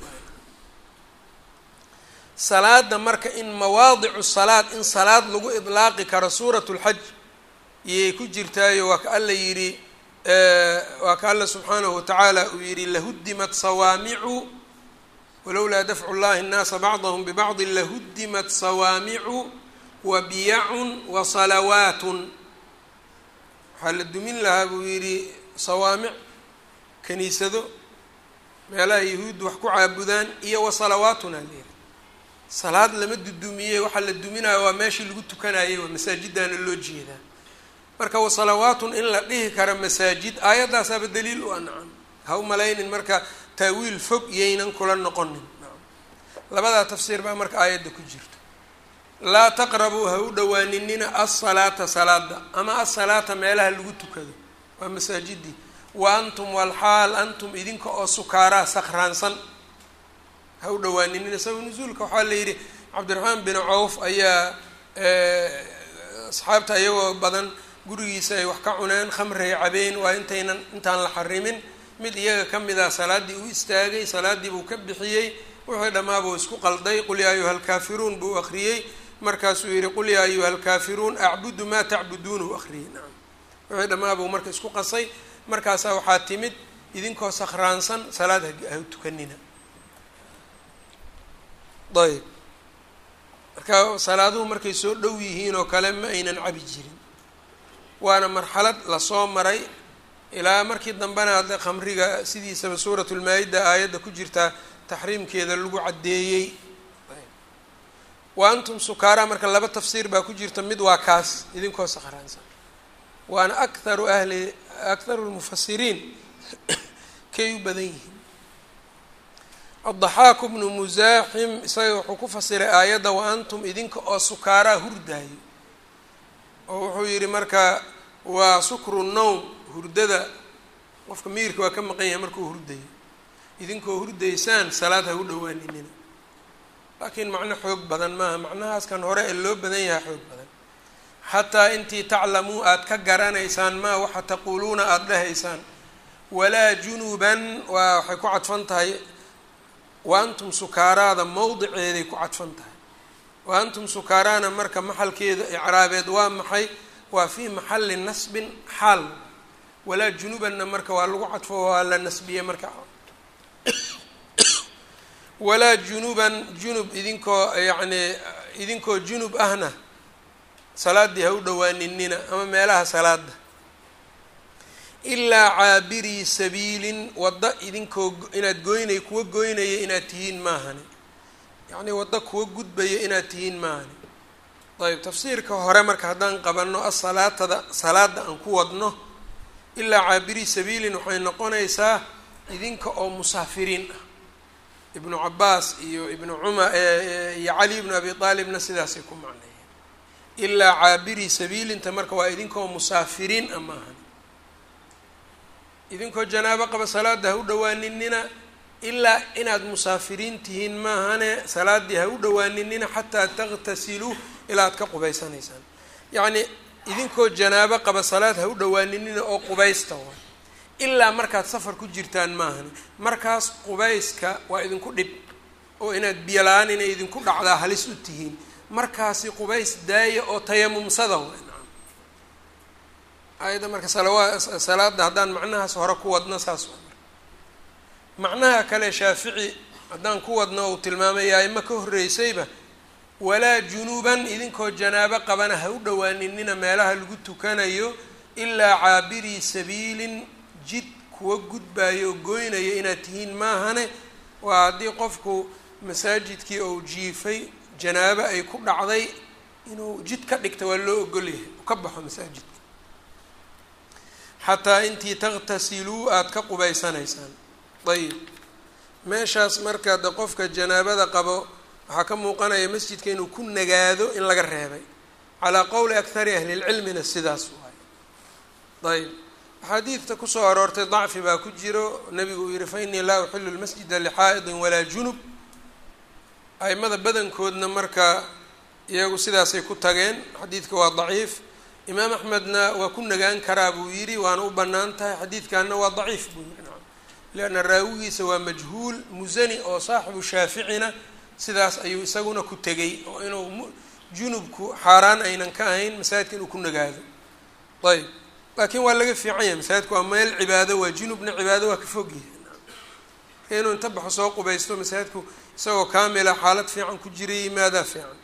salaada marka in mawaadicu salaad in salaad lagu idlaaqi karo suurat lxaj iyay ku jirtaayo waa ka alla yidhi waa ka alla subxaanahu watacaala uu yidhi lahuddimat sawaamicu walowlaa dafcu llahi nnaasa bacdahum bibacdi lahuddimat sawaamicu wa biyacun wa salawaatun waxaa la dumin lahaa buu yidhi sawaamic kaniisado meelaha yahuuddu wax ku caabudaan iyo wa salawaatun alayiri salaad lama dudumiye waxaa la duminayo waa meeshii lagu tukanayay waa masaajiddaana loo jeedaa marka wa salawaatun in la dhihi karo masaajid aayaddaasaaba daliil u ancan ha u malaynin marka taawiil fog iyaynan kula noqonin labadaa tafsiir baa marka aayadda ku jirta laa taqrabuu ha u dhowaaninina asalaata salaada ama asalaata meelaha lagu tukado waa masaajidii wa antum walxaal antum idinka oo sukaaraa sakhraansan ha u dhowaaninina sabab nusuulka waxaa la yidhi cabdiraxmaan bin cawf ayaa asxaabta iyagoo badan gurigiisa ay wax ka cuneen khamray cabeen waa intaynan intaan la xarimin mid iyaga ka mid ah salaaddii u istaagay salaaddii buu ka bixiyey wixii dhammaabuu isku qalday qul yaa ayuha alkaafiruun buu akhriyey markaasuu yihi qul yaa ayuha alkaafiruun acbudu maa tacbuduuna u akhriyey nacam wixii dhammaabuu marka isku qasay markaasaa waxaa timid idinkoo sakhraansan salaad ha tukanina ayb marka salaaduhu markay soo dhow yihiin oo kale ma aynan cabi jirin waana marxalad lasoo maray ilaa markii dambena hadda khamriga sidiisaba suuratu lmaa-ida aayadda ku jirtaa taxriimkeeda lagu caddeeyey wa antum sukaara marka laba tafsiir baa ku jirta mid waa kaas idinkoo sakhraansan waana akharu ahli akharu lmufasiriin kay u badan yihiin addaxaaku bnu musaaxim isaga wuxuu ku fasiray aayadda wa antum idinka oo sukaaraa hurdaayo oo wuxuu yidhi marka waa sukru nowm hurdada qofka miirka waa ka maqan yahay markuu hurdayo idinkoo hurdaysaan salaad ha u dhowaaninina laakiin macno xoog badan maaha macnahaaskan hore ee loo badan yahay xoog badan xataa intii taclamuu aada ka garanaysaan maa waxa taquuluuna aada dhahaysaan walaa junuban waa waxay ku cadfan tahay wa antum sukaaraada mowdiceeday ku cadfan tahay wa antum sukaaraana marka maxalkeeda icraabeed waa maxay waa fii maxali nasbin xaal walaa junubanna marka waa lagu cadfo waa la nasbiye marka walaa junuban junub idinkoo yacni idinkoo junub ahna salaaddii ha u dhowaaninina ama meelaha salaada ilaa caabirii sabiilin waddo idinkoo inaad goynay kuwa goynaya inaad tihiin maahani yacnii waddo kuwa gudbaya inaad tihiin maahani ayb tafsiirka hore marka haddaan qabanno asalaatada salaada aan ku wadno ilaa caabirii sabiilin waxay noqonaysaa idinka oo musaafiriin ah ibnu cabaas iyo ibnu cumar iyo cali ibnu abi aalibna sidaasay ku macneeyeen ilaa caabirii sabiilinta marka waa idinkoo musaafiriin ah maahan idinkoo janaabo qaba salaada ha u dhawaaninina ilaa inaad musaafiriin tihiin maahane salaaddii ha u dhawaaninina xataa takhtasiluu ilaa ad ka qubaysanaysaan yacnii idinkoo janaabo qaba salaad ha u dhawaaninina oo qubaysta waa ilaa markaad safar ku jirtaan maahane markaas qubayska waa idinku dhib oo inaad biyo la-aan inay idinku dhacdaa halis u tihiin markaasi qubays daaya oo tayamumsada wa ayadda marka salawaa salaada haddaan macnahaas hore ku wadno saas waa macnaha kale shaafici haddaan ku wadno uu tilmaamaya ima ka horreysayba walaa junuuban idinkoo janaabo qabana ha u dhawaaninina meelaha lagu tukanayo ilaa caabirii sabiilin jid kuwa gudbayo oo goynaya inaad tihiin maahane waa haddii qofku masaajidkii ou jiifay janaabo ay ku dhacday inuu jid ka dhigta waa loo ogolyahay u ka baxo masaajidka xataa intii takhtasiluu aada ka qubaysanaysaan ayib meeshaas marka de qofka janaabada qabo waxaa ka muuqanaya masjidka inuu ku nagaado in laga reebay calaa qowli akhari ahlilcilmina sidaas waay ayb axaadiidta kusoo aroortay dacfi baa ku jiro nabigu uu yihi fa innii laa uxilu lmasjida lixaa'idin walaa junub aimada badankoodna marka iyagu sidaasay ku tageen xadiidka waa daciif imaam axmedna waa ku nagaan karaa buu yidhi waana u bannaan tahay xadiidkanna waa daciif buu yidhi nacam lianna raawigiisa waa majhuul musani oo saaxibu shaaficina sidaas ayuu isaguna ku tegay oo inuu junubku xaaraan aynan ka ahayn masaajidka inuu ku nagaado ayb laakiin waa laga fiican yahay masaajidku waa meel cibaado waa junubna cibaado waa ka fog yahay marka inuu inta baxo soo qubaysto masaajidku isagoo kaamila xaalad fiican ku jira yimaadaa fiican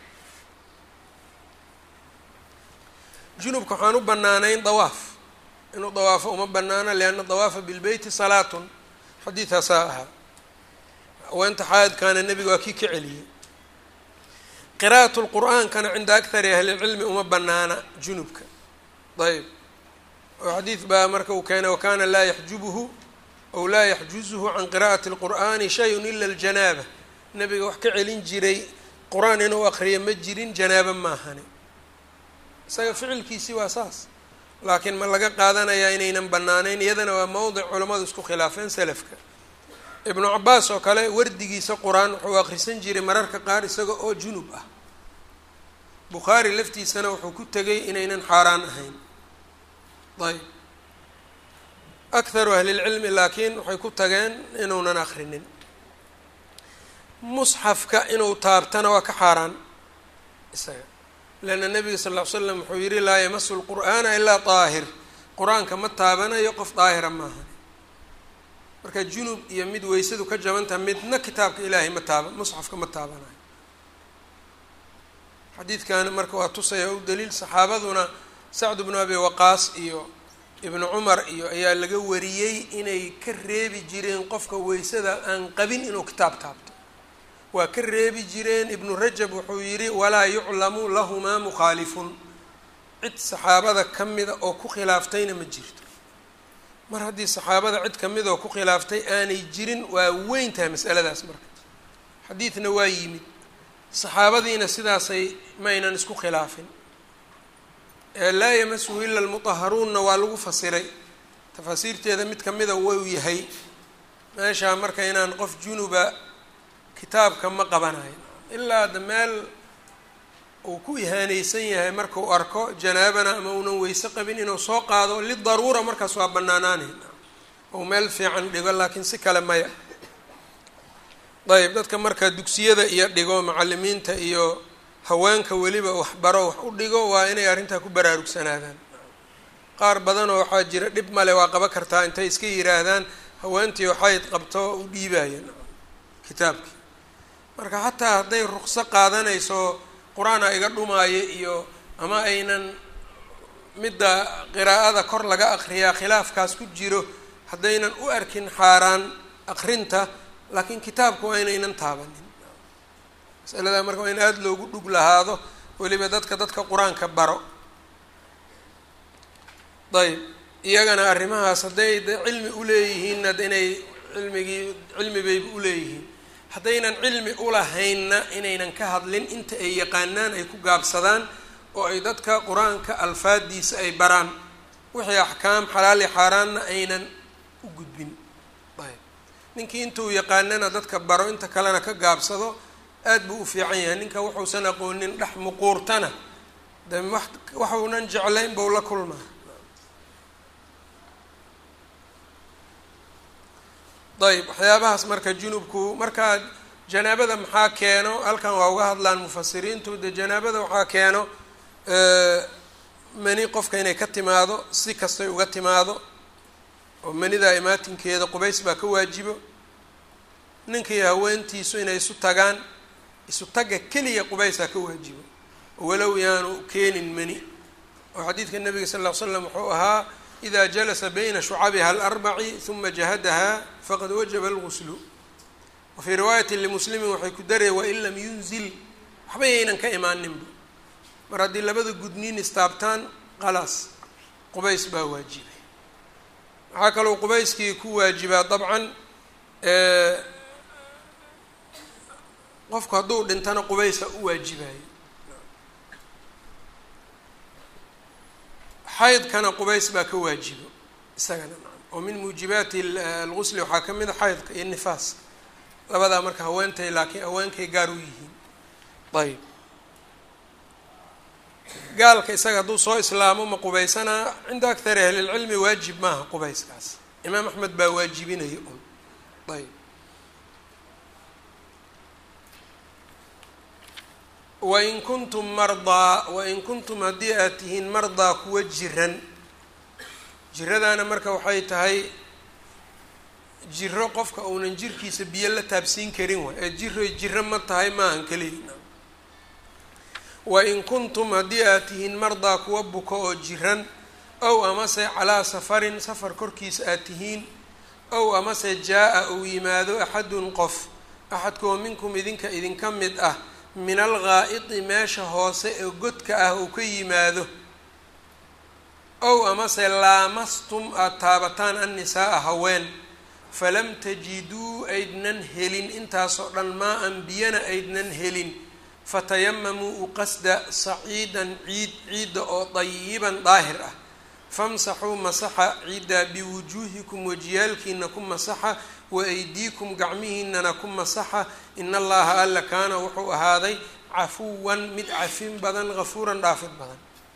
junubka waxaan u banaanayn dawaaf inuu dawaafo uma banaana lianna dawaafa bilbeyti salaatun xadiidaasaa ahaa haweenta xaadkaana nebiga waa kii ka celiyey qiraa'at lqur'aankana cinda akari ahlilcilmi uma banaana junubka ayb oo xadiid baa marka uu keenay wakana laa yaxjubuhu aw laa yaxjuzuhu can qira'ati اlqur'ani shayun ila ljanaaba nebiga wax ka celin jiray qur-aan inuu aqriyo ma jirin janaaba maahani isaga ficilkiisii waa saas laakiin ma laga qaadanayaa inaynan banaanayn iyadana waa mowdic culamadu isku khilaafeen selafka ibnu cabaas oo kale wardigiisa qur-aan wuxuu akhrisan jiray mararka qaar isaga oo junub ah bukhaari laftiisana wuxuu ku tegay inaynan xaaraan ahayn ayb akharu ahlilcilmi laakiin waxay ku tageen inuunan akrinin musxafka inuu taabtana waa ka xaaraan isaga leanna nabiga sal ll ly slam wuxuu yihi laa yamasu lqur'aana ilaa daahir qur-aanka ma taabanayo qof daahira maaha marka junub iyo mid weysadu ka jabantaha midna kitaabka ilaahay ma taaba musxafka ma taabanayo xadiidkani marka waa tusaya u daliil saxaabaduna sacd bnu abi waqaas iyo ibnu cumar iyo ayaa laga wariyey inay ka reebi jireen qofka weysada aan qabin inuu kitaab taabto waa ka reebi jireen ibnu rajab wuxuu yidhi walaa yuclamu lahumaa mukhaalifun cid saxaabada ka mida oo ku khilaaftayna ma jirto mar haddii saxaabada cid kamid oo ku khilaaftay aanay jirin waa weyn tahay masaladaas marka xadiidna waa yimid saxaabadiina sidaasay maynan isku khilaafin laa yamasuhu ila almutaharuunna waa lagu fasiray tafaasiirteeda mid kamida wau yahay meeshaa marka inaan qof junuba kitaabka ma qabanayo ilaa da meel uu ku ihaaneysan yahay markau arko janaabana ama uunan weyse qabin inuu soo qaado lidaruura markaas waa banaanaanay ou meel fiican dhigo laakiin si kale maya ayb dadka marka dugsiyada iyo dhigo macalimiinta iyo haweenka weliba waxbaro wax u dhigo waa inay arrintaa ku baraarugsanaadaan qaar badanoo waxaa jira dhib male waa qaba kartaa intay iska yiraahdaan haweentii waxayd qabto u dhiibayan kitaabkii marka xataa hadday ruqso qaadanayso qur-aan a iga dhumaayo iyo ama aynan midda qiraa'ada kor laga aqriyaa khilaafkaas ku jiro haddaynan u arkin xaaraan aqrinta laakiin kitaabka waa inaynan taabanin masaladaa marka waa in aada loogu dhug lahaado weliba dadka dadka qur-aanka baro ayb iyagana arrimahaas hadday de cilmi uleeyihiinna inay cilmigii cilmi bayba uleeyihiin haddaynan cilmi ulahaynna inaynan ka hadlin inta ay yaqaanaan ay ku gaabsadaan oo ay dadka qur-aanka alfaadiisa ay baraan wixii axkaam xalaali xaaraanna aynan u gudbin ayb ninkii intuu yaqaanana dadka baro inta kalena ka gaabsado aada buu u fiican yahay ninka wuxuusan aqoonin dhex muquurtana de wax waxuunan jeclayn bau la kulmaa ayb waxyaabahaas marka junubku markaa janaabada maxaa keeno halkan waa uga hadlaan mufasiriintu de janaabada waxaa keeno mani qofka inay ka timaado si kastay uga timaado oo manida imaatinkeeda qubays baa ka waajibo ninkii haweentiisu inay isu tagaan isu tagga keliya qubaysaa ka waajibo walow yaanu keenin mani oo xadiidka nabiga sal ll ly slam wuxuu ahaa ida jalasa bayna shucabiha alarbaci huma jahadaha faqad wajaba alguslu wa fii riwaayati limuslimin waxay ku daraya wain lam yunzil waxba yaynan ka imaaninba mar haddii labada gudniin istaabtaan qalaas qubays baa waajibay waxaa kaloo qubayskii ku waajibaa dabcan qofku hadduu dhintana qubaysa u waajibayo xaydkana qubays baa ka waajibo isagana oo min muujibaati algusli waxaa ka mid a xaydka iyo nifaaska labadaa marka haweentay laakiin haweenkay gaar u yihiin ayb gaalka isaga hadduu soo islaamo ma qubaysanaa cinda akthari ahlilcilmi waajib maaha qubayskaas imaam axmed baa waajibinaya un ayb wain kuntum mardaa wain kuntum haddii aad tihiin mardaa kuwa jiran jiradaana marka waxay tahay jiro qofka uunan jirkiisa biyo la taabsiin karin waay ee jiro jiro ma tahay maahan keliya wain kuntum haddii aad tihiin mardaa kuwa buko oo jiran ow amase calaa safarin safar korkiisa aad tihiin ow amase jaa-a uu yimaado axadun qof axadkoo minkum idinka idinka mid ah min alghaa'idi meesha hoose ee godka ah uu ka yimaado ow amase laamastum aada taabataan annisaaa haween falam tajiduu aydnan helin intaasoo dhan maa-an biyana aydnan helin fatayamamuu u qasda saciidan ciid ciidda oo dayiban daahir ah famsaxuu masaxa ciiddaa biwujuuhikum wajiyaalkiina ku masaxa wa aydiikum gacmihiinana ku masaxa in allaha alla kaana wuxuu ahaaday cafuwan mid cafin badan hafuuran dhaafid badan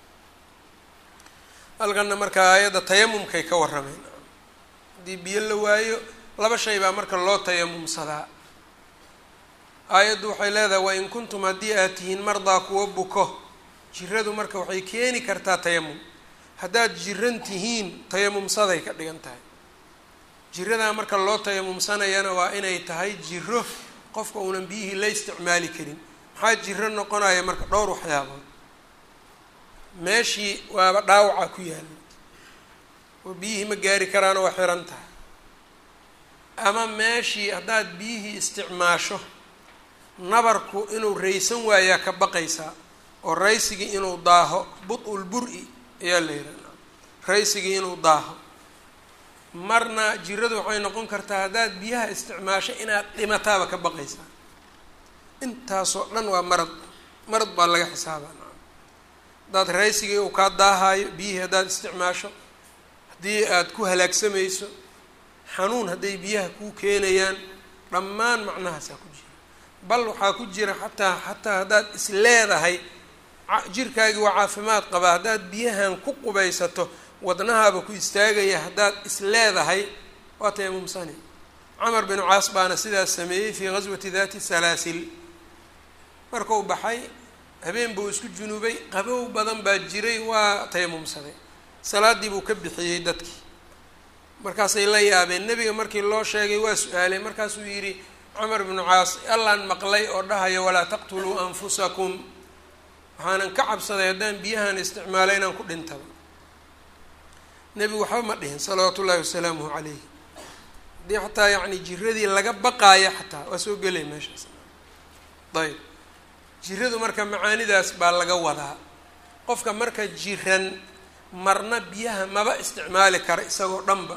halkana marka aayadda tayamumkay ka warrameen haddii biyo la waayo laba shay baa marka loo tayamumsadaa aayaddu waxay leedahay wain kuntum haddii aad tihiin mardaa kuwa buko jiradu marka waxay keeni kartaa tayamum haddaad jiran tihiin tayamumsaday ka dhigan tahay jiradaa marka loo tayamumsanayana waa inay tahay jiro qofka uunan biyihii la isticmaali karin maxaa jiro noqonaya marka dhowr waxyaabood meeshii waaba dhaawaca ku yaalla oo biyihii ma gaari karaana waa xiran tahay ama meeshii haddaad biyihii isticmaasho nabarku inuu raysan waayaa ka baqaysaa oo raysigii inuu daaho bud-ul bur-i ayaa la yidhaha raysigii inuu daaho marna jiradu waxay noqon kartaa haddaad biyaha isticmaasho inaad dhimataaba ka baqaysaa intaasoo dhan waa marad marad baa laga xisaabaa haddaad raysigii uu kaa daahaayo biyihii haddaad isticmaasho haddii aad ku halaagsamayso xanuun hadday biyaha kuu keenayaan dhammaan macnahaasaa ku jira bal waxaa ku jira xataa xataa haddaad is leedahay jirkaagii waa caafimaad qabaa haddaad biyahan ku qubaysato wadnahaaba ku istaagaya haddaad is leedahay waa tayamumsani camar binu caas baana sidaas sameeyey fii ghaswati dati salaasil markuu baxay habeen buu isku junuubay qabow badan baa jiray waa tayamumsaday salaadii buu ka bixiyey dadkii markaasay la yaabeen nebiga markii loo sheegay waa su-aalay markaasuu yidhi camar binu caas allaan maqlay oo dhahayo walaa taqtuluu anfusakum waxaanan ka cabsaday haddaan biyahan isticmaalay inaan ku dhintaba nebigu waxba ma dhihin salawaatu ullahi wasalaamuhu calayh haddii xataa yacni jiradii laga baqaayo xataa waa soo gelay meeshaas ayb jiradu marka macaanidaas baa laga wadaa qofka marka jiran marna biyaha maba isticmaali kara isagoo dhanba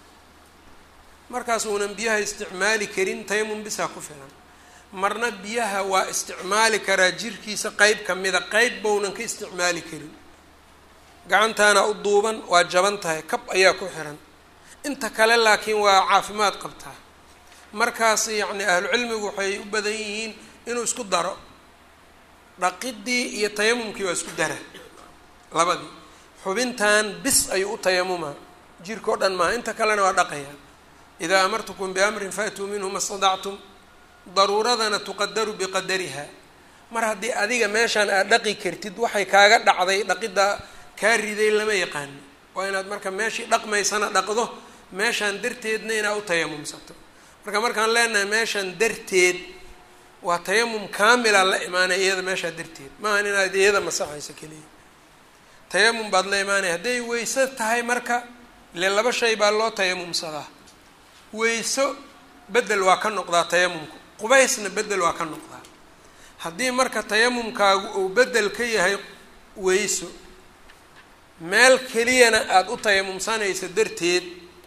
markaas uunan biyaha isticmaali karin tayamum bisaa ku filan marna biyaha waa isticmaali karaa jirkiisa qeyb ka mida qeyb bounan ka isticmaali karin gacantaana u duuban waa jaban tahay kab ayaa ku xiran inta kale laakiin waa caafimaad qabtaa markaas yacni ahlucilmigu waxay u badan yihiin inuu isku daro dhaqidii iyo tayamumkii waa isku dara labadii xubintan bis ayuu u tayamumaa jirka o dhan maaha inta kalena waa dhaqaya idaa amartukum biamrin faatuu minhu ma stadactum daruuradana tuqadaru biqadariha mar haddii adiga meeshaan aad dhaqi kartid waxay kaaga dhacday dhaqidda kaa riday lama yaqaano waa inaad marka meeshii dhaqmaysana dhaqdo meeshaan darteedna inaad u tayamumsato marka markaan leenahay meeshaan darteed waa tayamum kaamila la imaanaya iyada meeshaa darteed maahan inaad iyada masaxayso keliya tayamum baad la imaanaya hadday weyso tahay marka ile laba shay baa loo tayamumsadaa weyso bedel waa ka noqdaa tayamumku qubaysna bedel waa ka noqdaa haddii marka tayamumkaagu uu bedel ka yahay weyso meel keliyana aada u tayamumsanayso darteed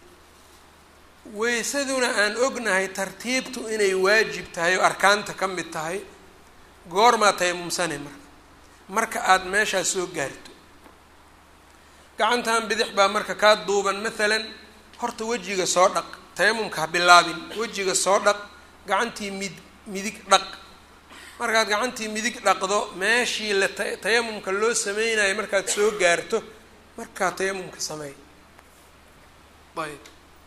weysaduna aan ognahay tartiibtu inay waajib tahay oo arkaanta ka mid tahay goormaa tayamumsanay marka marka aada meeshaas soo gaarto gacantan bidix baa marka kaa duuban maalan horta wejiga soo dhaq tayamumka ha bilaabin wejiga soo dhaq gacantii mid midig dhaq markaad gacantii midig dhaqdo meeshii la ta tayamumka loo sameynayo markaad soo gaarto markaa tayamumka sameey ayb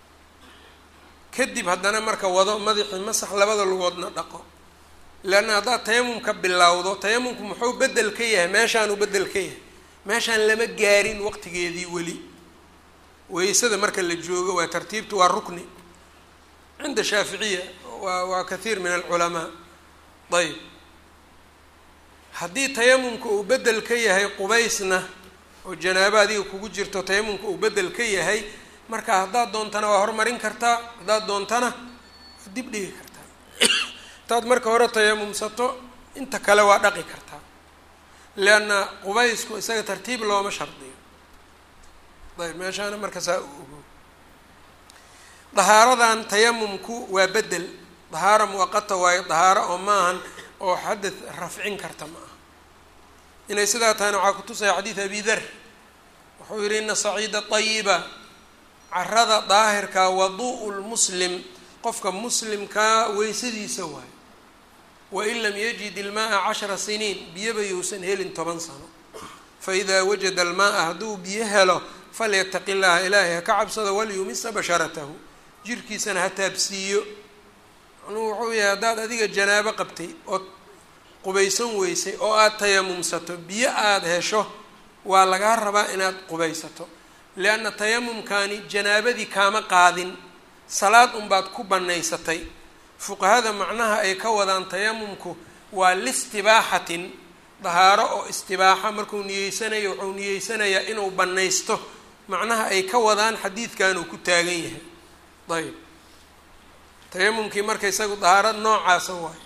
kadib haddana marka wado madaxii masax labada lugoodna dhaqo leanna haddaad tayamumka bilowdo tayamumku muxuu bedel ka yahay meeshaanuu bedel ka yahay meeshaan lama gaarin waqtigeedii weli weysada marka la joogo waa tartiibtu waa rukni cinda shaaficiya waa waa kathiir min alculamaa ayb haddii tayamumka uu bedel ka yahay qubaysna oo janaabo adiga kugu jirto tayamumka uu bedel ka yahay marka haddaad doontana waa hormarin kartaa haddaad doontana waa dib dhigi kartaa haddaad marka hore tayamumsato inta kale waa dhaqi kartaa leanna qubaysku isaga tartiib looma shardiyo ayb meeshaana marka saa u ogo dahaaradan tayamumku waa bedel dahaaro muwaqata waayo dahaaro oo maahan oo xadad rafcin karta ma aha inay sidaa tahayna waxaa kutusaya xadiid abi dar wuxuu yihi ina saciida ayiba carada daahirka wadu'u lmuslim qofka muslimkaa weysadiisa waayo wain lam yajid ilmaaa cashara siniin biyaba yousan helin toban sano faidaa wajada almaaa hadduu biyo helo falyataqi llaha ilaahay ha ka cabsado walyumisa basharatahu jirkiisana ha taabsiiyo macnuhu wuxuu yahay haddaad adiga janaabo qabtay ood qubaysan weysay oo aada tayamumsato biyo aada hesho waa lagaa rabaa inaad qubaysato lianna tayamumkani janaabadii kaama qaadin salaad unbaad ku bannaysatay fuqahada macnaha ay ka wadaan tayamumku waa listibaaxatin dahaaro oo istibaaxa markuu niyeysanayo wuxuu niyeysanayaa inuu bannaysto macnaha ay ka wadaan xadiidkan uu ku taagan yahay ayb tayamumkii marka isagu dahaaro noocaasa waayo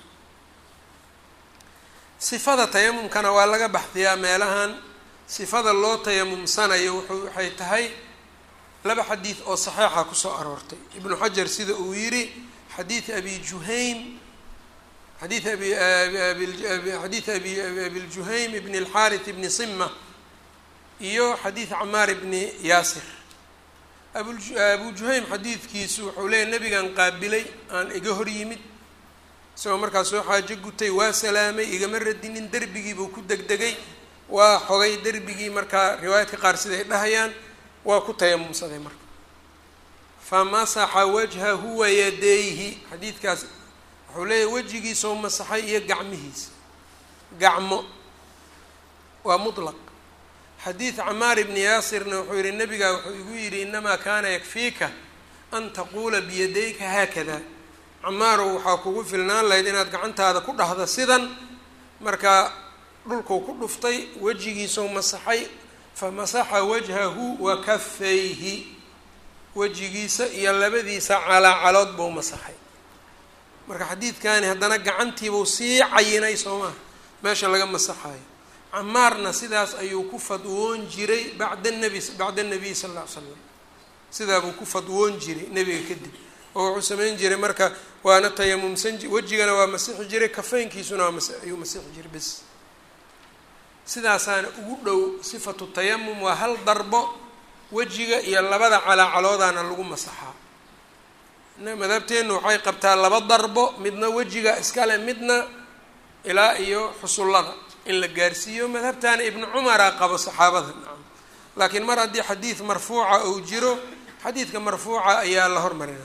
sifada tayamumkana waa laga baxdiyaa meelahan sifada loo tayamumsanayo wuxuu waxay tahay laba xadiid oo saxiixa kusoo aroortay ibnu xajar sida uu yidhi xadiid abi juhaym xadiid abi xadiid abi abiljuhaym ibn اlxarith ibni sima iyo xadiid camaar ibni yaasir abu abu juhaym xadiidkiisu wuxuu leeyahy nabigan qaabilay aan iga hor yimid isagoo markaas soo xaajo gutay waa salaamay igama radinin derbigii buu ku degdegay waa xogay derbigii markaa riwaayadka qaar siday dhahayaan waa ku tayamumsaday marka famasaxa wajhahu wayadayhi xadiidkaas wuxuu leeyahy wejigiisoo masaxay iyo gacmihiisa gacmo waa mutlaq xadiid camaar ibni yaasirna wuxuu yihi nabigaa wuxuu igu yidhi inamaa kaana yakfiika an taquula biyadayka haakada camaarow waxaa kugu filnaan lahayd inaad gacantaada ku dhahda sidan markaa dhulkuu ku dhuftay wejigiisoo masaxay famasaxa wajhahu wa kafayhi wejigiisa iyo labadiisa calaacalood buu masaxay marka xadiidkani haddana gacantiibuu sii cayinay soo maha meesha laga masaxayo camaarna sidaas ayuu ku fadwoon jiray bacda nabi bacda nabiy sal alla ly slam sidaabuu ku fadwoon jiray nebiga kadib oo wuxuu samayn jiray marka waana tayamumsan wejigana waa masixi jiray kafeynkiisuna waa mas ayuu masixi jiray bes sidaasaana ugu dhow sifatu tayamum waa hal darbo wejiga iyo labada calaacaloodaana lagu masaxaa madhabteennu waxay qabtaa laba darbo midna wejiga iskale midna ilaa iyo xusullada in la gaarsiiyo madhabtaana ibnu cumara qabo saxaabada nacam laakiin mar haddii xadiid marfuuca uu jiro xadiidka marfuuca ayaa la hormarina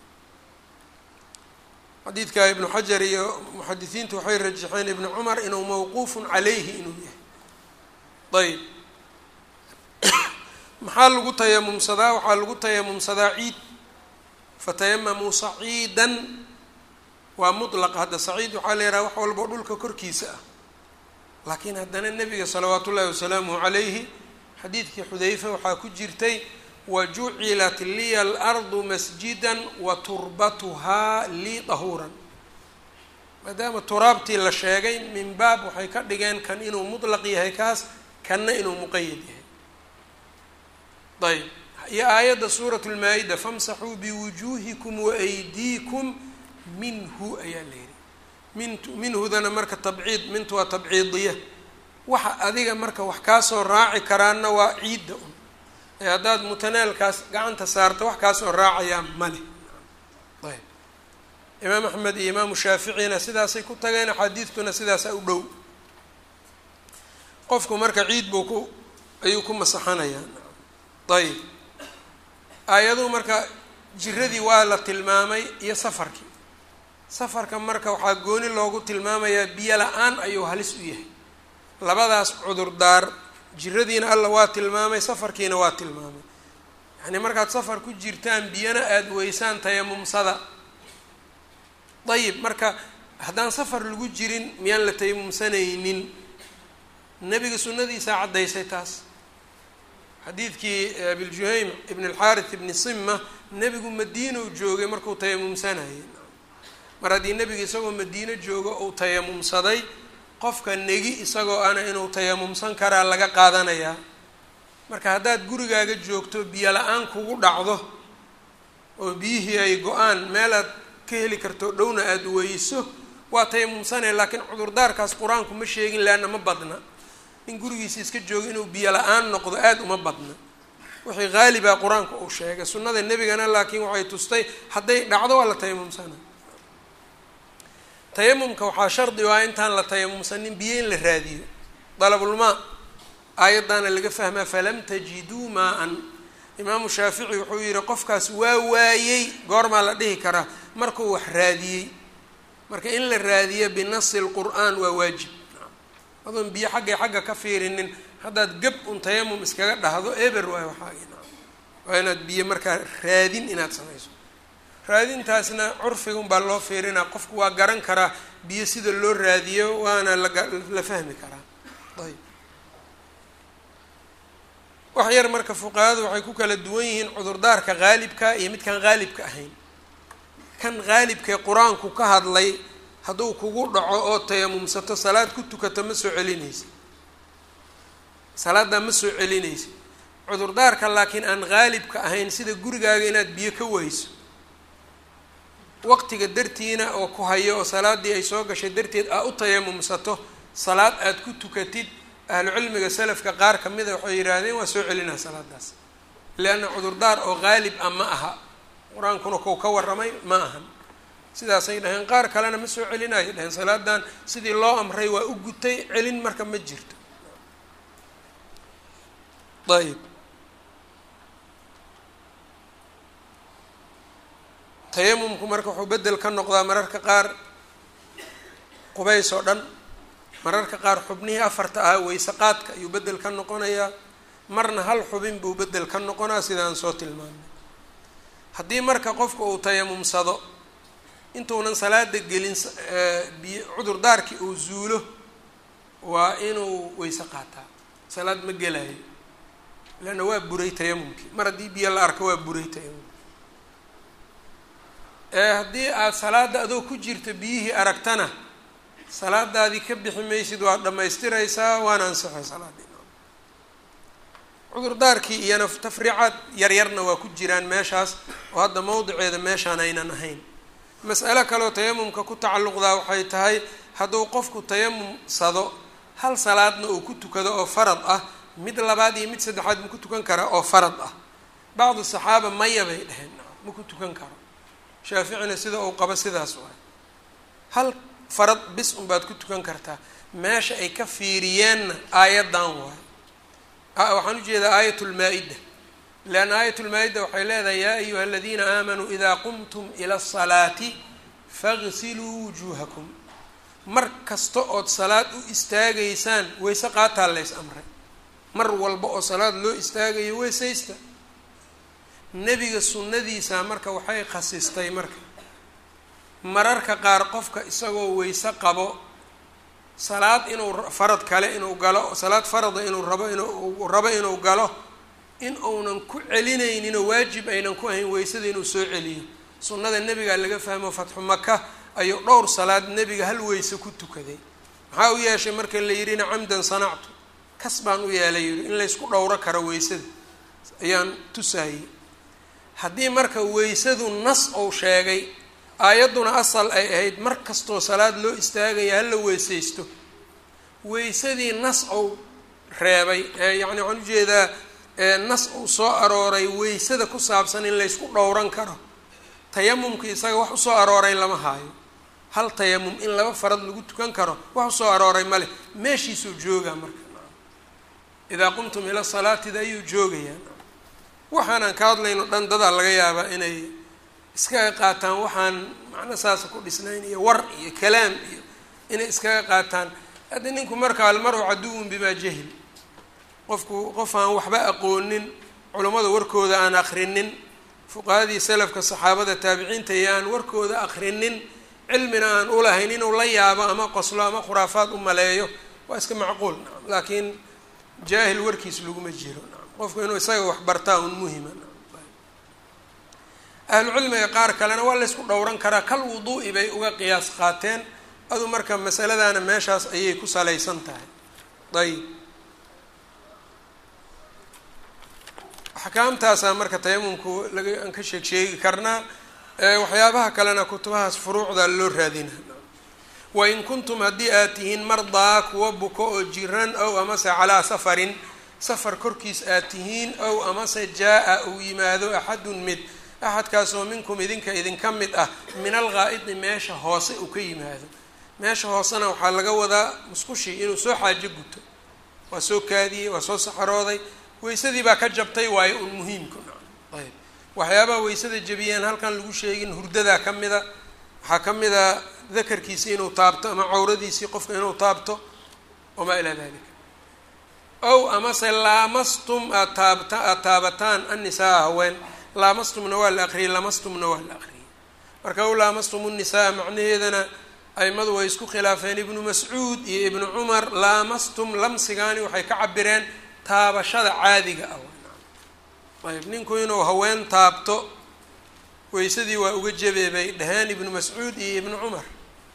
xadiidka ibnu xajar iyo muxadisiintu waxay rajaxeen ibnu cumar inuu mawquufun calayhi inuu yahay ayb maxaa lagu tayamumsadaa waxaa lagu tayamumsadaa ciid fatayamamuu saciidan waa mutlaq hadda saciid waxaa la yidhaha wax walbo dhulka korkiisa ah laakiin haddana nebiga salawaatu ullahi wasalaamuhu calayhi xadiidkii xudayfa waxaa ku jirtay wajucilat liya alardu masjidan wa turbatuhaa lii dahuuran maadaama turaabtii la sheegay min baab waxay ka dhigeen kan inuu mutlaq yahay kaas kanna inuu muqayad yahay ayb iyo aayadda suurat lmaa-ida famsaxuu biwujuuhikum waaydiikum minhu ayaa la yihi mint minhudana marka tabciid mintu waa tabciidiya waxa adiga marka wax kaasoo raaci karaana waa ciidda un ee haddaad mutanaalkaas gacanta saarta wax kaasoo raacayaa male ayb imaam axmed iyo imaamu shaaficina sidaasay ku tageen axaadiidtuna sidaasa u dhow qofku marka ciid buu ku ayuu ku masaxanayaa ayb aayaduhu marka jiradii waa la tilmaamay iyo safarkii safarka marka waxaa gooni loogu tilmaamayaa biyo la-aan ayuu halis u yahay labadaas cudurdaar jiradiina alla waa tilmaamay safarkiina waa tilmaamay yacnii markaad safar ku jirtaan biyana aada weysaan tayamumsada ayib marka haddaan safar lagu jirin miyaan la tayamumsanaynin nebiga sunnadiisaa caddaysay taas xadiidkii abiljuhaym ibn alxaarith ibni sima nebigu madiinau joogay markuu tayamumsanayay mar haddii nebiga isagoo madiino joogo uu tayamumsaday qofka negi isagoo ana inuu tayamumsan karaa laga qaadanayaa marka haddaad gurigaaga joogto biyo la-aan kugu dhacdo oo biyihii ay go-aan meel aad ka heli karto dhowna aada weyso waa tayamumsanaya laakiin cudurdaarkaas qur-aanku ma sheegin leanna ma badna in gurigiisa iska joogo inuu biyo la-aan noqdo aada uma badna wixii haaliba qur-aanka uu sheegay sunnada nebigana laakiin waxay tustay hadday dhacdo waa la tayamumsana tayamumka waxaa shardi ah intaan la tayamumsanin biyo in la raadiyo dalabulmaa aayaddaana laga fahmaa falam tajiduu maa-an imaamu shaafici wuxuu yihi qofkaas waa waayey goormaa la dhihi karaa markuu wax raadiyey marka in la raadiyo binasi lqur-aan waa waajib adoon biyo xaggay xagga ka fiirinin haddaad gab un tayamum iskaga dhahdo eber waayo waxaagi waa inaad biyo markaa raadin inaad samayso raadintaasna curfigun baa loo fiirinaa qofku waa garan karaa biyo sida loo raadiyo waana lala fahmi karaa ayb wax yar marka fuqahadu waxay ku kala duwan yihiin cudurdaarka haalibka iyo midkaan haalibka ahayn kan haalibkae qur-aanku ka hadlay hadduu kugu dhaco oo tayamumsato salaad ku tukato ma soo celinaysa salaaddaa ma soo celinaysa cudurdaarka laakiin aan haalibka ahayn sida gurigaaga inaad biyo ka weyso waqtiga dartiina oo ku hayo oo salaaddii ay soo gashay darteed aa u tayamumsato salaad aada ku tukatid ahlucilmiga salafka qaar kamida waxay yidhaahdeen waa soo celinaa salaadaas leanna cudurdaar oo haalib ah ma aha qur-aankuna kou ka warramay ma ahan sidaasay dhaheen qaar kalena ma soo celinayo dhaheen salaadan sidii loo amray waa u gutay celin marka ma jirto ayb tayamumku marka wuxuu bedel ka noqdaa mararka qaar qubays oo dhan mararka qaar xubnihii afarta ahaa weyse qaadka ayuu bedel ka noqonayaa marna hal xubin buu bedel ka noqonaa sidaan soo tilmaamay haddii marka qofka uu tayamumsado intuunan salaada gelin biy cudurdaarkii uu zuulo waa inuu weyse qaataa salaad ma gelayo leanna waa buray tayamumkii mar haddii biyo la arko waa buray tayamumki ee haddii aada salaada adoo ku jirta biyihii aragtana salaadaadii ka bixi maysid waad dhammaystiraysaa waana ansixay salaadii cudurdaarkii iyana tafriicaad yaryarna waa ku jiraan meeshaas oo hadda mowdiceeda meeshaan aynan ahayn mas'alo kaleoo tayamumka ku tacalluqdaa waxay tahay hadduu qofku tayamumsado hal salaadna uu ku tukado oo farad ah mid labaad iyo mid saddexaad ma ku tukan kara oo farad ah bacdu saxaaba maya bay dheheen ma ku tukan karo shaaficina sida uu qabo sidaas waay hal farad bis unbaad ku tukan kartaa meesha ay ka fiiriyeenna aayaddan waay waxaan ujeedaa aayat lmaa-ida leanna aayat lmaa-ida waxay leedahay yaa ayuha aladiina aamanuu idaa qumtum ila asalaati fagsiluu wujuuhakum mar kasta ood salaad u istaagaysaan wayse qaataa lays amray mar walba oo salaad loo istaagayo weysaysta nebiga sunnadiisa marka waxay khasistay marka mararka qaar qofka isagoo weyse qabo salaad inuu farad kale inuu galo salaad farada inuu rabo inuu rabo inuu galo in uunan ku celinayninoo waajib aynan ku ahayn weysada inuu soo celiyo sunnada nebigaa laga fahmo fatxu maka ayuu dhowr salaad nebiga hal weyse ku tukaday maxaa u yeeshay marka la yidhina camdan sanactu kas baan u yeelay yihi in laysku dhowro karo weysada ayaan tusaayey haddii marka weysadu nas ou sheegay aayadduna asal ay ahayd mar kastoo salaad loo istaagaya hala weysaysto weysadii nas ou reebay yacni waxaan ujeedaa nas uu soo arooray weysada ku saabsan in laysku dhowran karo tayamumka isaga wax usoo arooray lama haayo hal tayamum in laba farad lagu tukan karo wax usoo arooray male meeshiisuu joogaa marka idaa qumtum ila salaatida ayuu joogayaa waxaanaan ka hadlayno dhan dadaa laga yaabaa inay iskaga qaataan waxaan macno saasa ku dhisnayn iyo war iyo kalaam iyo inay iskaga qaataan hadda ninku marka almaru caduwun bimaa jahil qofku qof aan waxba aqoonin culammada warkooda aan akrinin fuqahadii salafka saxaabada taabiciinta iyo aan warkooda akrinin cilmina aan ulahayn inuu la yaabo ama qoslo ama khuraafaad u maleeyo waa iska macquul nacam laakiin jaahil warkiis laguma jiro nacam qofku inuu isaga wax bartaa un muhima ahlucilmiga qaar kalena waa laysku dhowran karaa kal wuduu'i bay uga qiyaas qaateen adu marka masaladaana meeshaas ayay ku salaysan tahay ayb axkaamtaasaa marka tayamumku laga aan ka sheeg sheegi karnaa waxyaabaha kalena kutubahaas furuucda loo raadina wain kuntum haddii aad tihiin mardaa kuwa buko oo jiran ow amase calaa safarin safar korkiis aad tihiin ow amase jaa-a uu yimaado axadun mid axadkaasoo minkum idinka idinka mid ah min alghaa'idi meesha hoose uu ka yimaado meesha hoosena waxaa laga wadaa musqushii inuu soo xaajo guto waa soo kaadiyey waa soo saxarooday weysadii baa ka jabtay waayo un muhiimku ayb waxyaabaha weysada jebiyeen halkan lagu sheegin hurdadaa ka mida waxaa ka mid a dakarkiisi inuu taabto ama cawradiisii qofka inuu taabto wamaa ilaa dalika ow amase laamastum aad taabta aada taabataan annisaa haween laamastumna waa la aqriyey lamastumna waa la aqriyey marka ow laamastum unnisaa macnaheedana aimadu way isku khilaafeen ibnu mascuud iyo ibnu cumar laamastum lamsigaani waxay ka cabireen taabashada caadiga ah ayb ninku inuu haween taabto weysadii waa uga jebee bay dhaheen ibnu mascuud iyo ibnu cumar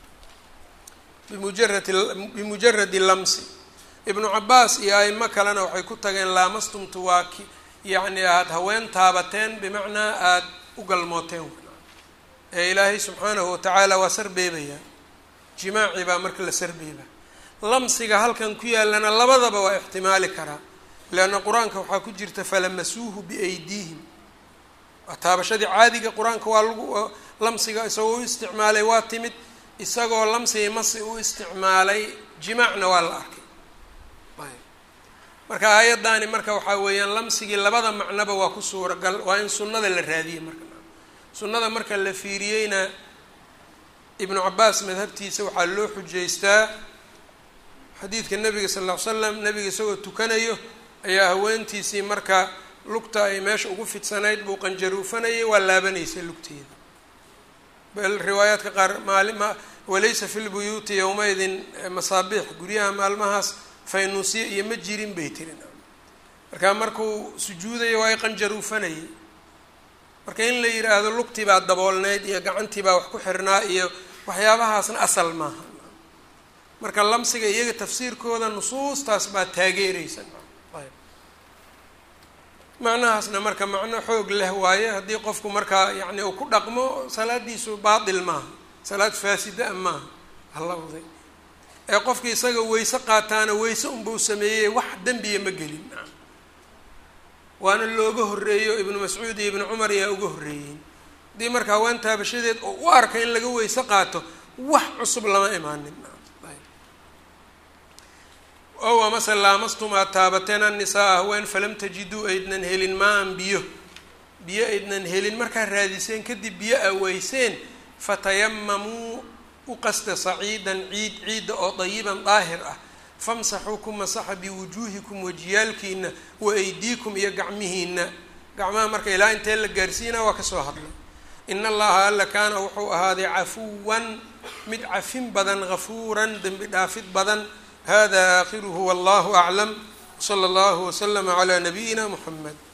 bimujaradi bimujaradi lamsi ibnu cabaas iyo aimo kalena waxay ku tageen laamastumtu waa ki yacni aada haween taabateen bimacnaa aada u galmooteen ee ilaahay subxaanahu watacaala waa sarbeebayaa jimaaci baa marka la sarbeeba lamsiga halkan ku yaalana labadaba waa ixtimaali karaa leanna qur-aanka waxaa ku jirta falamasuuhu biaydiihim waa taabashadii caadiga qur-aanka waa lagu lamsiga isagoo u isticmaalay waa timid isagoo lamsiga masi u isticmaalay jimaacna waa la arkay ayb marka aayaddaani marka waxaa weeyaan lamsigii labada macnoba waa ku suuragal waa in sunnada la raadiyey marka sunnada marka la fiiriyeyna ibnu cabaas madhabtiisa waxaa loo xujaystaa xadiidka nabiga sal ll ly slam nabiga isagoo tukanayo ayaa haweentiisii marka lugta ay meesha ugu fidsanayd buu qanjaruufanayay waa laabanaysay lugteeda bal riwaayaadka qaar maali ma walaysa fi lbuyuuti yowmaidin masaabiix guryaha maalmahaas faynuusiya iyo ma jirin bay tiri markaa markuu sujuudayo waa qanjaruufanayay marka in la yidhaahdo lugtii baa daboolneyd iyo gacantii baa wax ku xirnaa iyo waxyaabahaasna asal maaha marka lamsiga iyaga tafsiirkooda nusuustaas baa taageereysa ayb macnahaasna marka macno xoog leh waaye haddii qofku markaa yacni uu ku dhaqmo salaadiisu baatil maaha salaad faasida a maaha halawday ee qofki isaga weyse qaataana weyse unbau sameeyey wax dembiya ma gelin waana looga horreeyo ibnu mascuud iyo ibnu cumar ayaa uga horreeyeen haddii marka haween taabashadeed oo u arka in laga weyse qaato wax cusub lama imaanin ow amase laamastum aad taabateen annisaa haween falam tajiduu aydnan helin maa-an biyo biyo aydnan helin markaad raadiseen kadib biyo a weyseen fatayamamuu u qasta saciidan ciid ciidda oo dayiban daahir ah famsaxuu ku masaxa biwujuuhikum wajiyaalkiina wa aydiikum iyo gacmihiina gacmaha marka ilaa intee la gaarsiinaa waa kasoo hadlay ina allaha alla kaana wuxuu ahaaday cafuwan mid cafin badan gafuuran dembi dhaafid badan hada aakhiruhu wallahu aclam wsala allahu waslama calaa nabiyina muxamed